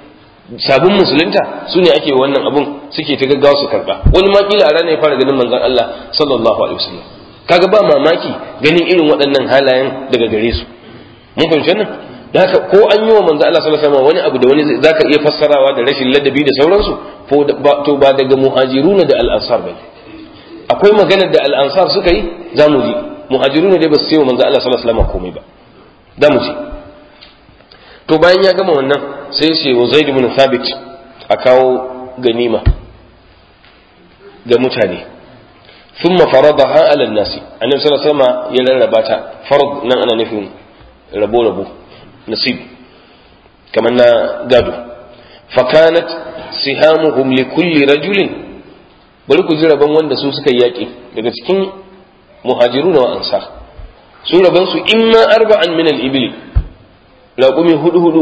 sabon musulunta su ne ake wannan abun suke ta gaggawa su karɓa wani ma kila a ranar ya fara ganin manzon Allah sallallahu alaihi wasallam kaga ba mamaki ganin irin waɗannan halayen daga gare su mun fahimci wannan da haka ko an yi wa manzo Allah sallallahu alaihi wasallam wani abu da wani zaka iya fassarawa da rashin ladabi da sauransu to ba daga muhajiruna da al-ansar bane akwai maganar da al-ansar suka yi zamu ji muhajiruna dai ba su yi wa manzo Allah sallallahu alaihi wasallam komai ba zamu ji to bayan ya gama wannan sai ce wa Zaid ibn Thabit a kawo ganima ga mutane thumma faradaha ala an-nasi annabi sallallahu alaihi wasallam ya rarraba ta farad nan ana nufin rabo rabo nasib kamar na gado fakanat sihamuhum li kulli rajulin bari ku ji rabon wanda su suka yaƙi daga cikin muhajiru na wa'ansa su rabon su imma arba'an min al-ibli raƙumi hudu hudu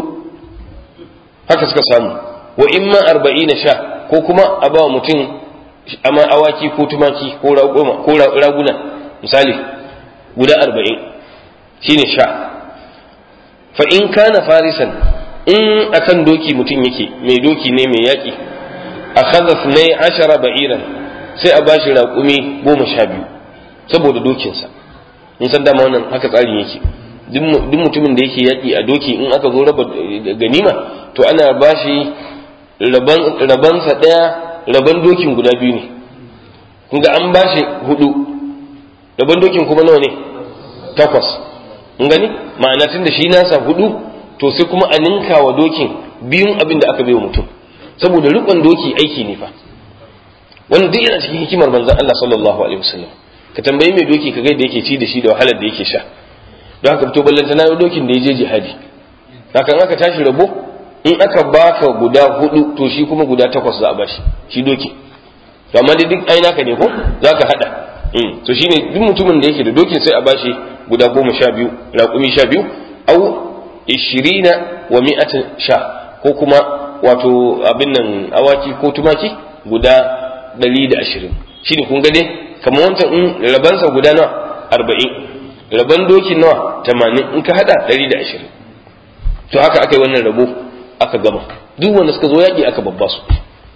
haka suka samu wa imma arba'ina sha ko kuma a ba mutum amma awaki ko tumaki ko raguna misali guda arba'in shine sha fa in kana farisan in akan doki mutum yake mai doki ne mai yaƙi a khazaf ne ashara ba'iran sai a bashi raƙumi goma sha biyu saboda dokinsa in san dama wannan haka tsarin yake duk mutumin da yake yaƙi a doki in aka zo raba ganima to ana bashi rabansa ɗaya raban dokin guda biyu ne kun ga an bashi hudu raban dokin kuma nawa ne takwas mun gani ma'ana tun da shi nasa hudu to sai kuma a ninka wa dokin biyun abin da aka bai wa mutum saboda rikon doki aiki ne fa wannan duk yana cikin hikimar manzon Allah sallallahu alaihi wasallam ka tambayi mai doki ka ga da yake ci da shi da wahalar da yake sha don haka to ballanta na dokin da ya je jihadi hakan aka tashi rabo in aka baka guda hudu to shi kuma guda takwas za a bashi shi doki to amma dai duk ai naka ne ko za ka hada to shine duk mutumin da yake da dokin sai a bashi guda goma sha biyu raƙumi sha biyu au ishirina wa mi'atin sha ko kuma wato abin nan awaki ko tumaki guda ɗari da ashirin shi ne kun gane kamar wancan in rabansa guda nawa arba'in raban doki nawa tamanin in ka haɗa ɗari da ashirin to haka aka yi wannan rabo aka gama duk wanda suka zo yaƙi aka babba su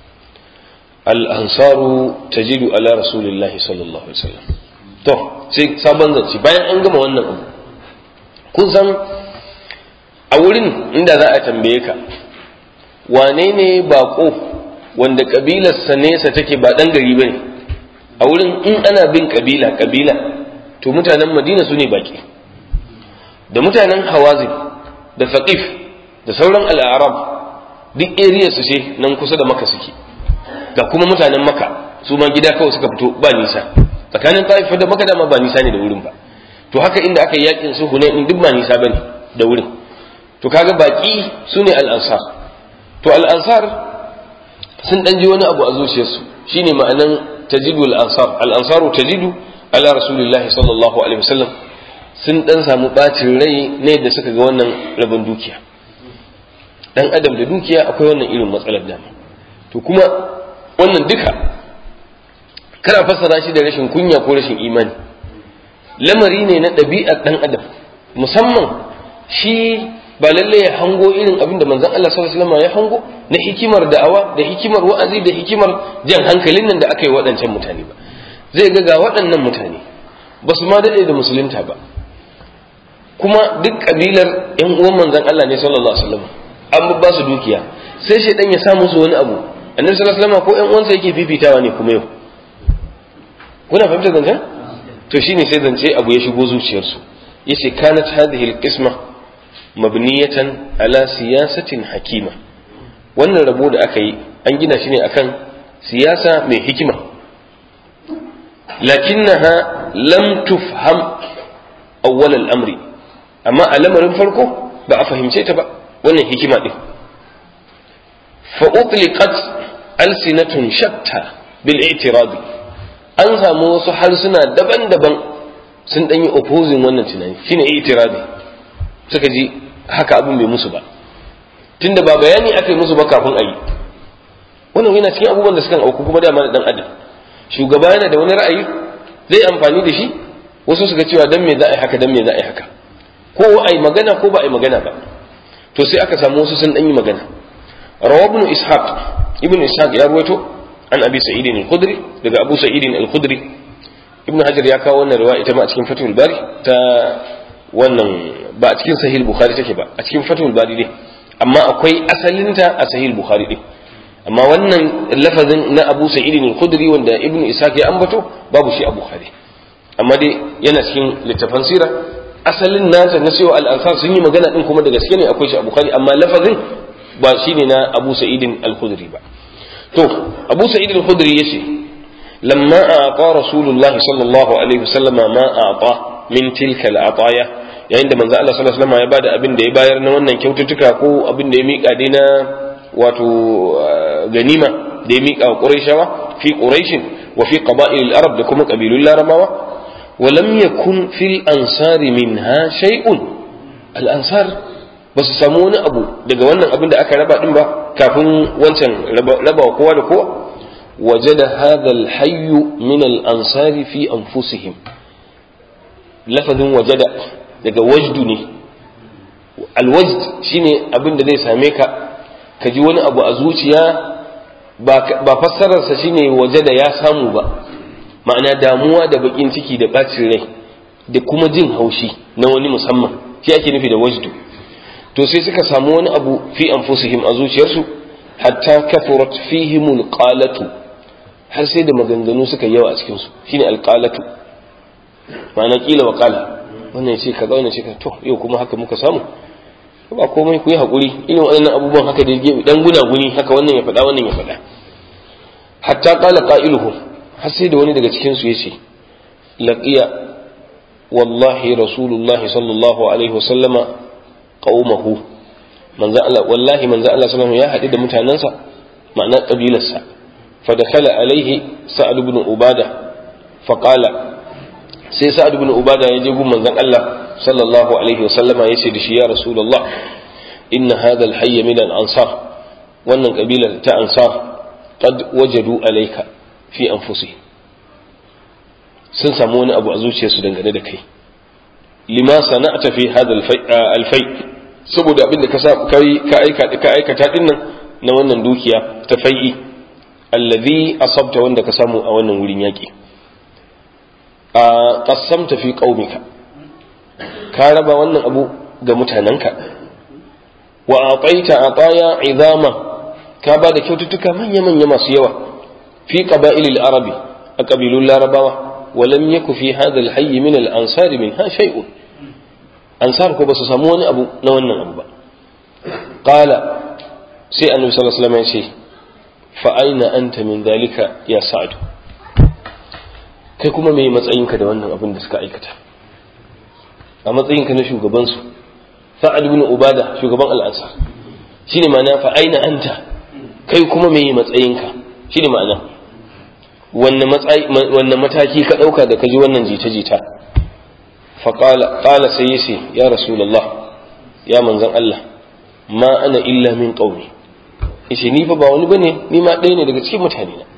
al-ansaru tajidu ala rasulillahi sallallahu alaihi wasallam to sai sabon zance bayan an gama wannan abu kun san a wurin inda za a tambaye ka wane ne bako wanda kabilarsa nesa take ba dan gari bane a wurin in ana bin kabila kabila to mutanen madina su ne baki da mutanen hawazin da faqif da sauran al'arab duk area su ce nan kusa da maka suke ga kuma mutanen maka su ma gida kawai suka fito ba nisa tsakanin ta'ifa da maka dama ba nisa ne da wurin ba to haka inda aka yi yakin su hunain duk ba nisa bane da wurin to kaga baki su ne al'ansar to al'ansar sun dan ji wani abu a zuciyarsu shine ma'anan tajidu al-ansar al-ansaru tajidu ala rasulillahi sallallahu alaihi wasallam sun dan samu bacin rai ne da suka ga wannan rabon dukiya dan adam da dukiya akwai wannan irin matsalar dama to kuma wannan duka kana fassara shi da rashin kunya ko rashin imani lamari ne na ɗabi'ar ɗan adam musamman shi ba lalle ya hango irin abin da manzon Allah sallallahu alaihi wasallam ya hango na hikimar da'awa da hikimar wa'azi da hikimar jan hankalin nan da aka yi waɗancan mutane ba zai ga ga waɗannan mutane ba su ma daɗe da musulunta ba kuma duk kabilar yan uwan manzon Allah ne sallallahu alaihi wasallam an ba su dukiya sai shaidan ya sa musu wani abu annabi sallallahu alaihi wasallam ko yan uwansa yake fifitawa ne kuma yau kuna fahimtar zancen to shine sai zance abu ya shigo zuciyarsu yace kanat hadhihi alqisma mabniyatan ala siyasatin hakima wannan rabo da aka yi an gina shi ne akan siyasa mai hikima lakinnaha lam tufham awwal al-amri amma a lamarin farko ba a fahimce ta ba wannan hikima din fa utliqat alsinatun shatta bil i'tiradi an samu wasu harsuna daban-daban sun ɗanyi opposing wannan tunani shine itirabi suka ji haka abin bai musu ba tunda ba bayani aka yi musu ba kafin a yi wannan yana cikin abubuwan da suka auku kuma dama da dan adam shugaba yana da wani ra'ayi zai amfani da shi wasu suka cewa dan me za a yi haka dan me za a yi haka ko a yi magana ko ba a yi magana ba to sai aka samu wasu sun ɗan yi magana rawa ibn ishaq ibn ishaq ya ruwaito an abi sa'idin al-khudri daga abu sa'idin al-khudri ibn hajar ya kawo wannan riwaya ita ma a cikin fatul bari ta wannan ba a cikin sahih bukhari take ba a cikin fatul bari ne amma akwai asalinta a sahih bukhari din amma wannan lafazin na abu sa'idin al-khudri wanda ibn ishaq ya ambato babu shi a bukhari amma dai yana cikin littafan sira asalin nasa na cewa al-ansar sun yi magana din kuma da gaske ne akwai shi a bukhari amma lafazin ba shine na abu sa'idin al-khudri ba to abu sa'id al-khudri yace lamma ata rasulullahi sallallahu alaihi wasallam ma ata min tilka al-ataya yayin da manzo Allah sallallahu alaihi wasallam ya bada abin da ya bayar na wannan kyaututtuka ko abin da ya mika dai na wato ganima da ya mika wa quraishawa fi quraish wa fi qaba'il al-arab da kuma qabilul larabawa wa lam yakun fil ansari minha shay'un al-ansar ba su samu wani abu daga wannan abin da aka raba din ba kafin wancan raba kowa da kowa wajada hadha alhayyu min al-ansari fi anfusihim lafazin wajada daga wajdu ne alwajd shine abin da zai same ka ka ji wani abu a zuciya ba fassararsa shine wajada ya samu ba ma'ana damuwa da bakin ciki da bacin rai da kuma jin haushi na wani musamman shi ake nufi da wajdu to sai suka samu wani abu fi anfusihim a zuciyarsu hatta kafurat fihim alqalatu har sai da maganganu suka yawa a cikin su shine alqalatu ma'ana kila wa qala wannan ce kaza wannan ce to yau kuma haka muka samu ba komai ku yi hakuri irin waɗannan abubuwan haka da dan guna guni haka wannan ya faɗa wannan ya faɗa hatta qala qailuhu har sai da wani daga cikin su yace laqiya wallahi rasulullahi sallallahu alaihi wasallama qaumahu manzo Allah wallahi manzo Allah sallallahu ya haɗu da mutanansa ma'ana kabilarsa fa dakhala alaihi sa'ad ibn ubada fa qala sai sa'ad ibn ubada ya je gun manzon Allah sallallahu alaihi wasallama yace da shi ya rasulullah inna hadha al-hayy min al-ansar wannan kabilar ta ansar qad wajadu alayka fi anfusihim sun samu wani abu a zuciyarsu dangane da kai lima sana'ta fi hadha al-fai saboda abin da ka ka aikata ka aikata din nan na wannan dukiya ta fai'i allazi asabta wanda ka samu a wannan wurin yaki a qassamta fi qaumika ka raba wannan abu ga mutanenka wa ataita ataya idama ka ba da kyaututtuka manya manya masu yawa fi qaba'ilil arabi a kabilun larabawa ولم يكن في هذا الحي من الأنصار منها شيء ansar ko ba su samu wani abu na wannan abu ba qala sai annabi sallallahu alaihi wasallam ya ce fa aina anta min dalika ya sa'd kai kuma me matsayinka da wannan abin da suka aikata a matsayinka na shugaban su sa'ad ibn ubada shugaban al-ansar shine ma'ana fa aina anta kai kuma me matsayinka shine ma'ana wanne mataki ka ɗauka da ka ji wannan jita-jita faƙala ƙala sai ya ce ya rasulallah ya manzan Allah ma ana illa min ƙauni ishe ni fa ba wani bane ni ma ɗaya ne daga cikin mutane na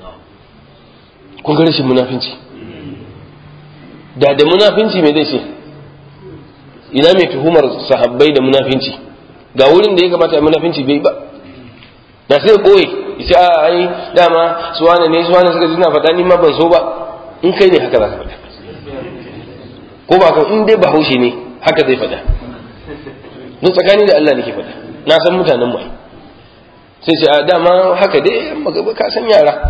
kun ga rashin munafinci da da munafinci me zai ce ina mai tuhumar sahabbai da munafinci ga wurin da ya kamata munafinci bai ba da sai koyi ita a ai dama su wane ne su wane suka ji na faɗa ni ma ban so ba in kai ne haka za ka faɗa ko ba kan in dai bahaushe ne haka zai faɗa ni tsakani da Allah nake faɗa na san mutanen mu sai ce a dama haka dai magaba ka san yara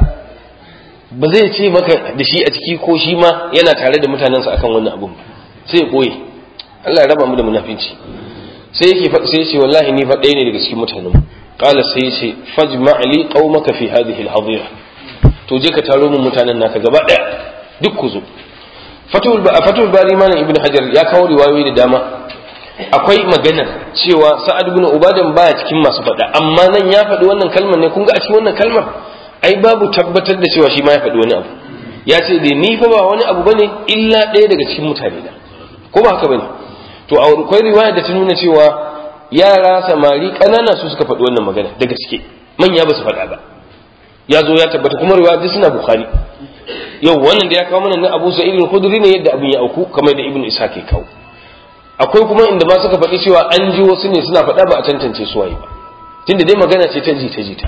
ba zai ce maka da shi a ciki ko shi ma yana tare da mutanensa akan wannan abun ba sai ya koyi Allah ya raba mu da munafinci sai yake sai ya ce wallahi ni fa ɗaya ne daga cikin mutanen mu qala sai ya ce fajma' li qaumaka fi hadhihi al-hadira to je ka taro mun mutanen naka gaba ɗaya duk ku zo fatul ba fatul bari malam ibnu hajar ya kawo riwayoyi da dama akwai magana cewa sa'ad ibn ubadan baya cikin masu faɗa amma nan ya faɗi wannan kalmar ne kun ga a cikin wannan kalmar ai babu tabbatar da cewa shi ma ya faɗi wani abu ya ce dai ni fa ba wani abu bane illa ɗaya daga cikin mutane na ko ba haka bane to akwai riwaya da ta nuna cewa yara samari ƙanana su suka faɗi wannan magana da gaske manya ba su faɗa ba ya zo ya tabbata kuma riwaya duk suna bukhari yau wannan da ya kawo mana na abu sa'id al-khudri ne yadda abin ya auku kamar da ibnu isa ke kawo akwai kuma inda ma suka faɗi cewa an ji wasu ne suna faɗa ba a tantance su waye ba tunda dai magana ce ta jita jita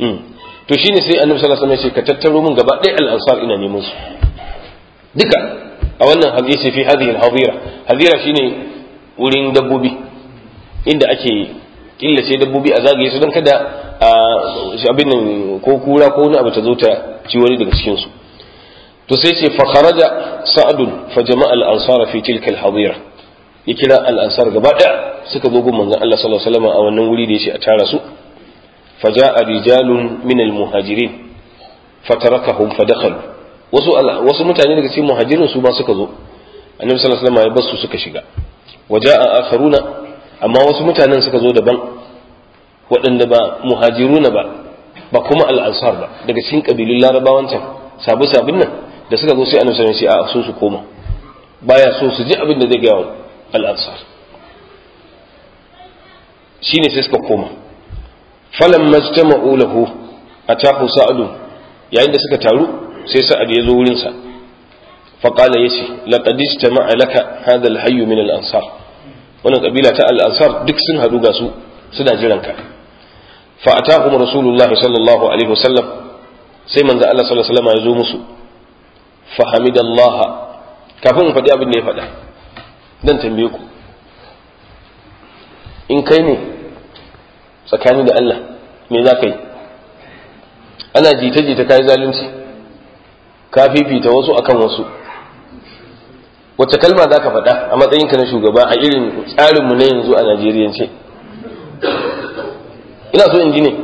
to shine sai annabi sallallahu alaihi wasallam ya ce ka tattaro mun gaba ɗaya al-ansar ina neman su duka a wannan hadisi fi hadhihi al-hadira hadira shine wurin dabbobi inda ake killace dabbobi a zagaye su don kada abin nan ko kura ko wani abu ta zo ta ci wani daga cikin su to sai ce fa kharaja sa'dun fa jama'a al-ansara fi tilka al-hadira ya kira al-ansar gaba ɗaya suka zo gun manzon Allah sallallahu alaihi wasallam a wannan wuri da yace a tara su فجاء رجال من المهاجرين فتركهم فدخلوا wasu wasu mutane daga cikin muhajirin su ma suka zo annabi sallallahu alaihi wasallam ya basu suka shiga waja'a akharuna amma wasu mutanen suka zo daban waɗanda ba muhajiruna ba ba kuma al-ansar ba daga cikin kabilun larabawan can sabu sabin nan da suka zo sai annabi sallallahu alaihi wasallam ya ce a so su koma baya so su ji abin da zai ga al-ansar shine sai suka koma falan majtama'u lahu atahu sa'adu yayin da suka taru sai sa'ad ya zo wurin sa fa qala yace laqad istama'a laka hadha al-hayy min al-ansar wannan kabila ta al-ansar duk sun hadu ga su suna jiran ka fa atahum rasulullahi sallallahu alaihi wasallam sai manzo Allah sallallahu alaihi wasallam ya zo musu fa hamidallaha kafin in faɗi abin da ya faɗa dan tambaye ku in kai ne tsakani da Allah me za ka yi ana jita-jita ka yi zalunci ka fifita wasu akan wasu wacce kalma za ka faɗa a matsayinka na shugaba a irin tsarinmu na yanzu a najeriyance ina so in ji ne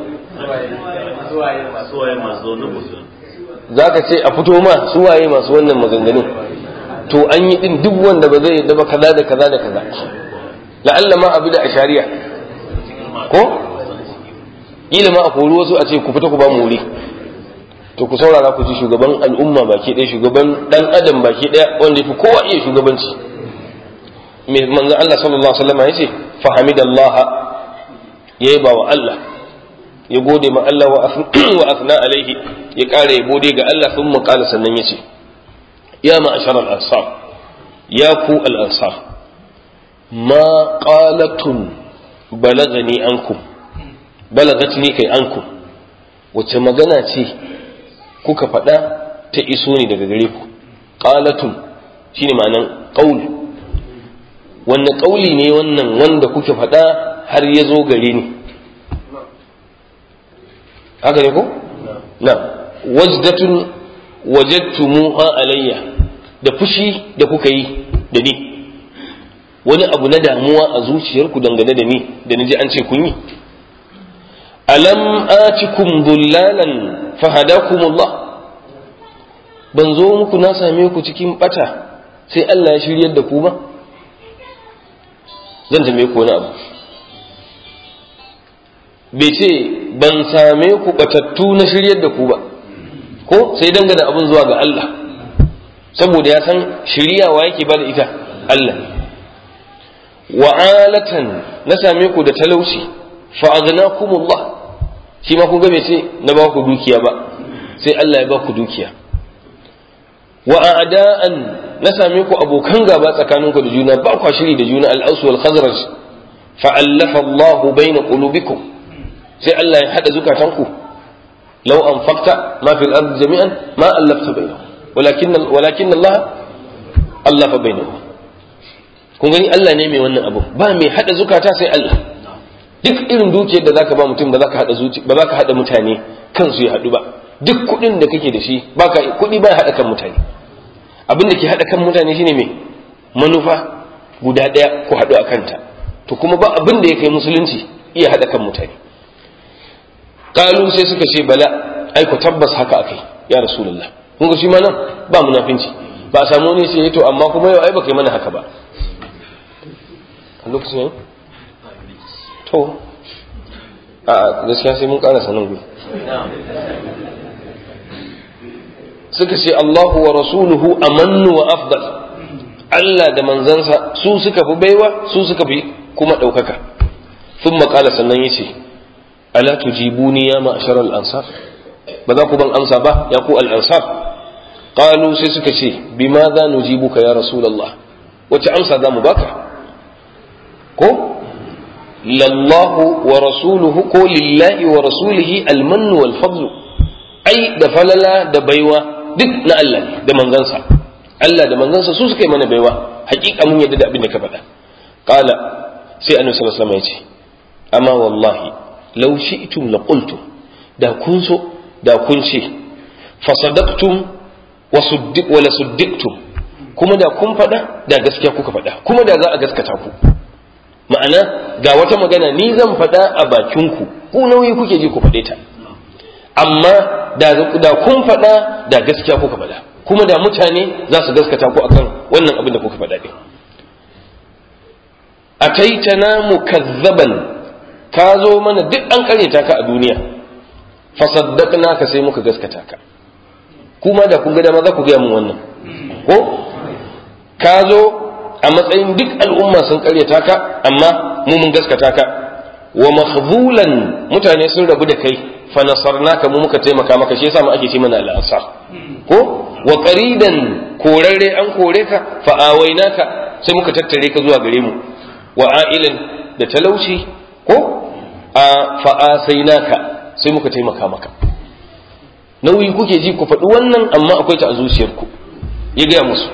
za ka ce a fito ma su waye masu wannan maganganun to an yi din duk wanda ba zai yadda ba kaza da kaza da kaza la'alla ma abu da a shari'a ko kila ma a kori wasu a ce ku fita ku ba mu wuri to ku saurara ku ji shugaban al'umma baki ɗaya shugaban dan adam baki ɗaya wanda yafi kowa iya shugabanci me manzo Allah sallallahu alaihi wasallam yace fa hamidallaha yayi ba wa Allah ya gode ma Allah wa asna alaihi ya ƙara ya gode ga Allah sun qala sannan yace ya ma'ashar al-ansar ya ku al-ansar ma qalatun balagani ankum balagatni kai anku wace magana ce kuka faɗa ta iso ne daga gare ku qalatun shine ma'anan qaul wanne qauli ne wannan wanda kuke faɗa har ya zo gare ni haka ne ko na wajdatun wajadtumuha alayya da fushi da kuka yi da ni wani abu na damuwa a zuciyarku dangane da ni da ni ji an ce kun yi alam atikum dullalan fahadakumullah ban zo muku na same ku cikin bata sai Allah ya shiryar da ku ba zan tambaye ku wani abu bai ce ban same ku batattu na shiryar da ku ba ko sai dangana abin zuwa ga Allah saboda ya san shiriyawa yake ba da ita Allah wa alatan na same ku da talauci fa aghnakumullah shi ma kun ga bai ce na ba ku dukiya ba sai Allah ya ba ku dukiya wa a'da'an na same ku abokan gaba tsakaninku da juna ba ku shiri da juna al-aus wal khazraj fa allafa Allah baina qulubikum sai Allah ya hada zukatanku law anfaqta ma fil ard jami'an ma allafta bainahum walakin walakin Allah allafa bainahum kun gani Allah ne mai wannan abu ba mai hada zukata sai Allah duk irin dukiyar da zaka ba mutum ba zaka hada zuci ba zaka hada mutane kansu ya hadu ba duk kuɗin da kake da shi baka kuɗi ba hada kan mutane abin da ke hada kan mutane shine mai manufa guda ɗaya ku hadu a kanta to kuma ba abin da ya kai musulunci iya hada kan mutane kalu sai suka ce bala ai ku tabbas haka akai ya rasulullah kun ga shi ma nan ba munafinci ba a samu ne sai to amma kuma yau ai baka yi mana haka ba a lokacin to a gaskiya sai mun karasa nan gudu suka ce Allahu wa rasuluhu amannu wa afdal Allah da manzansa su suka fi baiwa su suka fi kuma ɗaukaka sun makala sannan ya ce ala tujibuni ya ma'ashar al'ansar ba za ku ban amsa ba ya ku al'ansar qalu sai suka ce bima za nujibuka ya rasulallah wace amsa za mu baka ko lallahu wa rasuluhu ko lillahi wa rasulihi almannu wal fadlu ai da falala da baiwa duk na Allah ne da manzansa Allah da manzansa su suka yi mana baiwa hakika mun yadda da abin da ka faɗa qala sai annabi sallallahu alaihi wasallam ya ce amma wallahi law shi'tum la qultum da kun so da kun ce fa sadaqtum wa suddiq wa la suddiqtum kuma da kun faɗa da gaskiya kuka faɗa kuma da za a gaskata ku ma'ana ga wata magana ni zan faɗa a bakinku ku nauyi kuke ji ku faɗe ta amma da da kun faɗa da gaskiya kuka faɗa kuma da mutane za su gaskata ku akan wannan abin da kuka faɗa ɗin ataitana mukazzaban ka zo mana duk an karyata ka a duniya fasaddaqna ka sai muka gaskata ka kuma da kun ga dama za ku gaya mun wannan ko ka zo a matsayin duk al'umma sun karyata ka amma mu mun gaskata ka wa makhzulan mutane sun rabu da kai fa nasarnaka mu muka taimaka maka shi yasa mu ake ce mana al'asar ko wa qaridan korarre an kore ka fa awainaka sai muka tattare ka zuwa gare mu wa a'ilan da talauci ko a fa asainaka sai muka taimaka maka nauyi kuke ji ku faɗi wannan amma akwai ta a zuciyarku ya gaya musu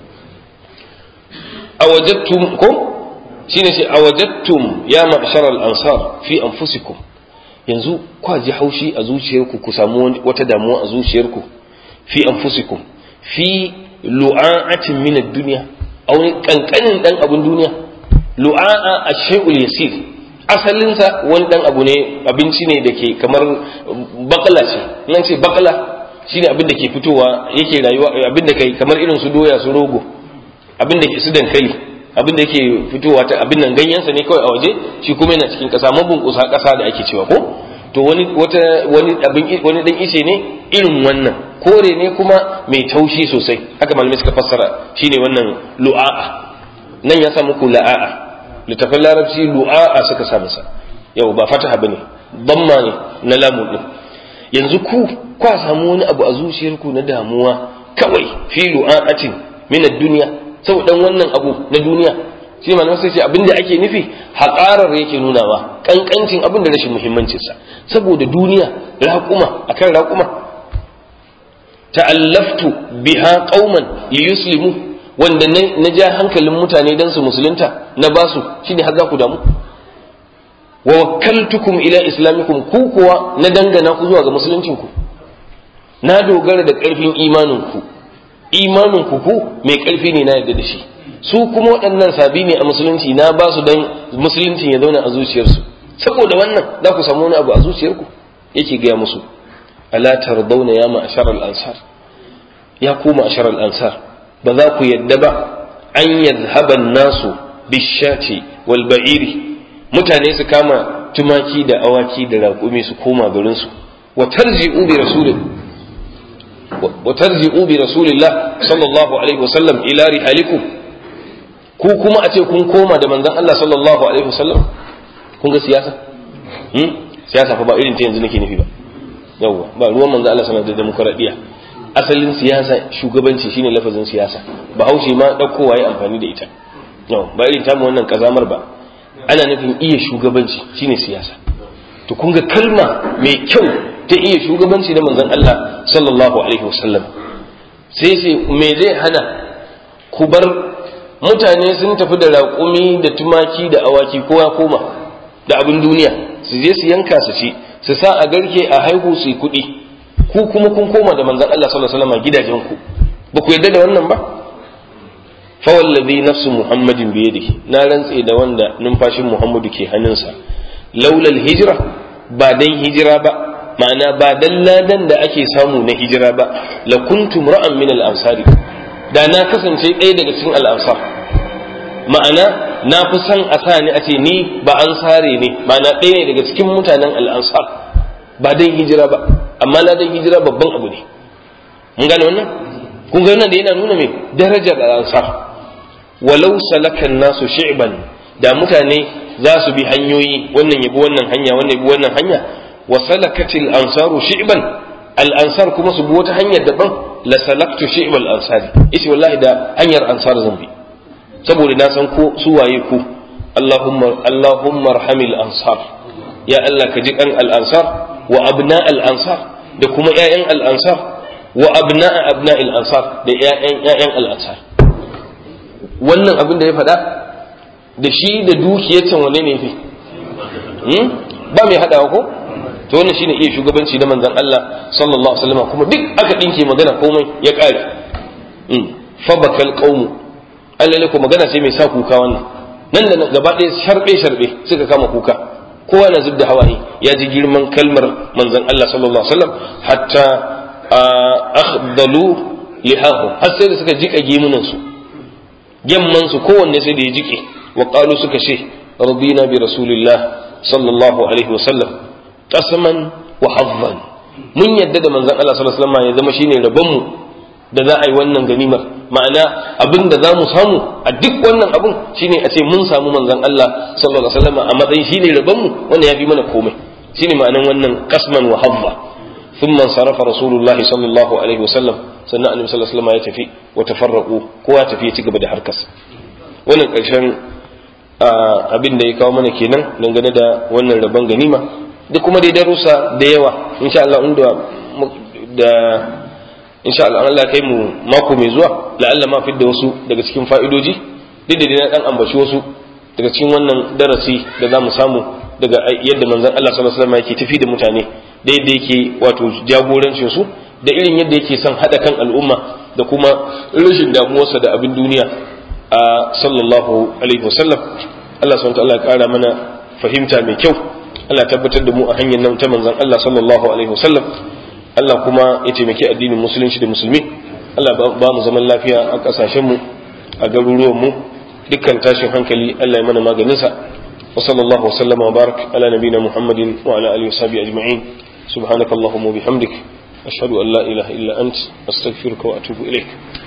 awajattum ko shine shi awajattum ya ma'shar al-ansar fi anfusikum yanzu kwa ji haushi a zuciyarku ku samu wata damuwa a zuciyarku fi anfusikum fi lu'a'atin min ad-dunya aw kankanin dan abun duniya lu'a'a ash-shay'ul yasir asalin sa wani dan abu ne abinci ne da ke kamar bakala ce nan ce bakala shine abin da ke fitowa yake rayuwa abin da kai kamar irin su doya su rogo abin da ke su dankali abin da yake fitowa ta abin nan ganyensa ne kawai a waje shi kuma yana cikin ƙasa mabunkusa ƙasa da ake cewa ko to wani wata wani abin wani dan ice ne irin wannan kore ne kuma mai taushi sosai haka malamai suka fassara shine wannan lu'a'a nan ya sa muku la'a'a littafin larabci lu'a'a suka sa masa yau ba fataha bane damma ne na lamun din yanzu ku kwa samu wani abu a zuciyarku na damuwa kawai fi lu'a'atin min ad-dunya saboda wannan abu na duniya shi malamai sai ce abinda ake nufi haƙarar yake nunawa ƙanƙancin abin da rashin muhimmancinsa saboda duniya raƙuma akan raƙuma ta'allaftu biha qauman liyuslimu wanda na ja hankalin mutane dan su musulunta na basu shine har za ku damu wa wakkaltukum ila islamikum ku kuwa na dangana ku zuwa ga musuluncinku na dogara da ƙarfin imaninku imaninku ku mai ƙarfi ne na yadda da shi su kuma waɗannan sabi ne a musulunci na ba su don musuluncin ya zauna a zuciyarsu saboda wannan za ku samu wani abu a zuciyarku yake gaya musu ala tardawna ya ma'ashar al-ansar ya ku ma'ashar al-ansar ba za ku yadda ba an yadhhaba nasu bishati wal ba'iri mutane su kama tumaki da awaki da raƙumi su koma garin su wa tarji'u bi rasulin wa tarji'u bi rasulillah sallallahu alaihi wasallam ila rihalikum ku kuma a ce kun koma da manzon Allah sallallahu alaihi wasallam kun ga siyasa hmm? siyasa fa ba irin ta yanzu nake nufi ba yawwa ba ruwan manzon Allah sallallahu alaihi demokradiya asalin siyasa shugabanci shine lafazin siyasa bahaushe ma daukowa ya amfani da ita yau ba irin tamu wannan kazamar ba ana nufin iya shugabanci shine siyasa to kun ga kalma mai kyau ta iya shugabanci da manzon Allah sallallahu alaihi wasallam sai sai me zai hana ku bar mutane sun tafi da raƙumi da tumaki da awaki kowa koma da abin duniya su je su yanka su ci su sa a garke a haihu su yi kuɗi ku kuma kun koma da manzon Allah sallallahu alaihi wasallam gidajen ku ba ku yarda da wannan ba fa wallazi nafsu muhammadin bi yadihi na rantse da wanda numfashin muhammadu ke hannunsa laulal hijira ba dan hijira ba ma'ana ba dan ladan da ake samu na hijira ba la kuntum ra'an min al ansari da na kasance ɗaya daga cikin al ansar ma'ana na fi son a sa ni a ce ni ba ansare ne ma'ana ɗaya ne daga cikin mutanen al ansar ba dan hijira ba amma ladan hijira babban abu ne mun gane wannan kun ga wannan da yana nuna mai darajar al ansar walau salakan nasu shi'ban da mutane za su bi hanyoyi wannan yabi wannan hanya wannan yabi wannan hanya wa salakatil ansaru shi'ban al ansar kuma su bi wata hanyar daban la salaktu shi'bal ansari ishi wallahi da hanyar ansar zan bi saboda na san ko su waye ku Allahumma Allahumma arhamil ansar ya Allah ka ji kan al ansar wa abna al ansar da kuma ƴaƴan al ansar wa abna abna al ansar da ƴaƴan ƴaƴan al ansar wannan abin da ya faɗa da shi da dukiyar can wane ne fi ba mai haɗawa ko to wannan shine iya shugabanci na manzon Allah sallallahu alaihi wasallam kuma duk aka dinke magana komai ya ƙare fa bakal qaumu Allah ne ko magana ce mai sa kuka wannan nan da gaba ɗaya sharbe sharbe suka kama kuka kowa na zubda hawaye ya ji girman kalmar manzon Allah sallallahu alaihi wasallam hatta akhdalu lihahu har sai da suka jika gemunan su yamman su kowanne sai da ya jike wa qalu suka ce radina bi rasulillah sallallahu alaihi wa sallam qasman wa hazzan mun yadda da manzon Allah sallallahu alaihi wasallam ya zama shine rabon mu da za a yi wannan ganimar ma'ana abin da za mu samu a duk wannan abin shine a ce mun samu manzon Allah sallallahu alaihi wasallam a matsayin shine rabon mu wannan ya fi mana komai shine ma'anan wannan qasman wa hazza ثم انصرف رسول الله صلى الله عليه وسلم sannan annabi sallallahu alaihi wasallam ya tafi wa tafarraqu kowa tafi ya ci gaba da harkarsa wannan karshen abin da ya kawo mana kenan dangane da wannan rabon ganima da kuma dai darussa da yawa insha Allah inda da insha Allah Allah kai mu mako mai zuwa la'alla ma fidda wasu daga cikin fa'idoji duk da na dan ambaci wasu daga cikin wannan darasi da za mu samu daga yadda manzon Allah sallallahu alaihi wasallam yake tafi da mutane da yadda yake wato jagorancin su da irin yadda yake son hada kan al'umma da kuma rashin damuwarsa da abin duniya a sallallahu alaihi wasallam Allah subhanahu wa ta'ala ya kara mana fahimta mai kyau Allah tabbatar da mu a hanyar nan ta manzon Allah sallallahu alaihi wasallam Allah kuma ya taimaki addinin musulunci da musulmi Allah ba mu zaman lafiya a kasashen mu a garuruwan mu dukkan tashin hankali Allah ya mana maganin sa wa sallallahu wasallama wa barak ala nabina muhammadin wa ala alihi washabihi ajma'in subhanakallahumma wa bihamdik ashhadu an la ilaha illa ant astaghfiruka wa atubu ilaik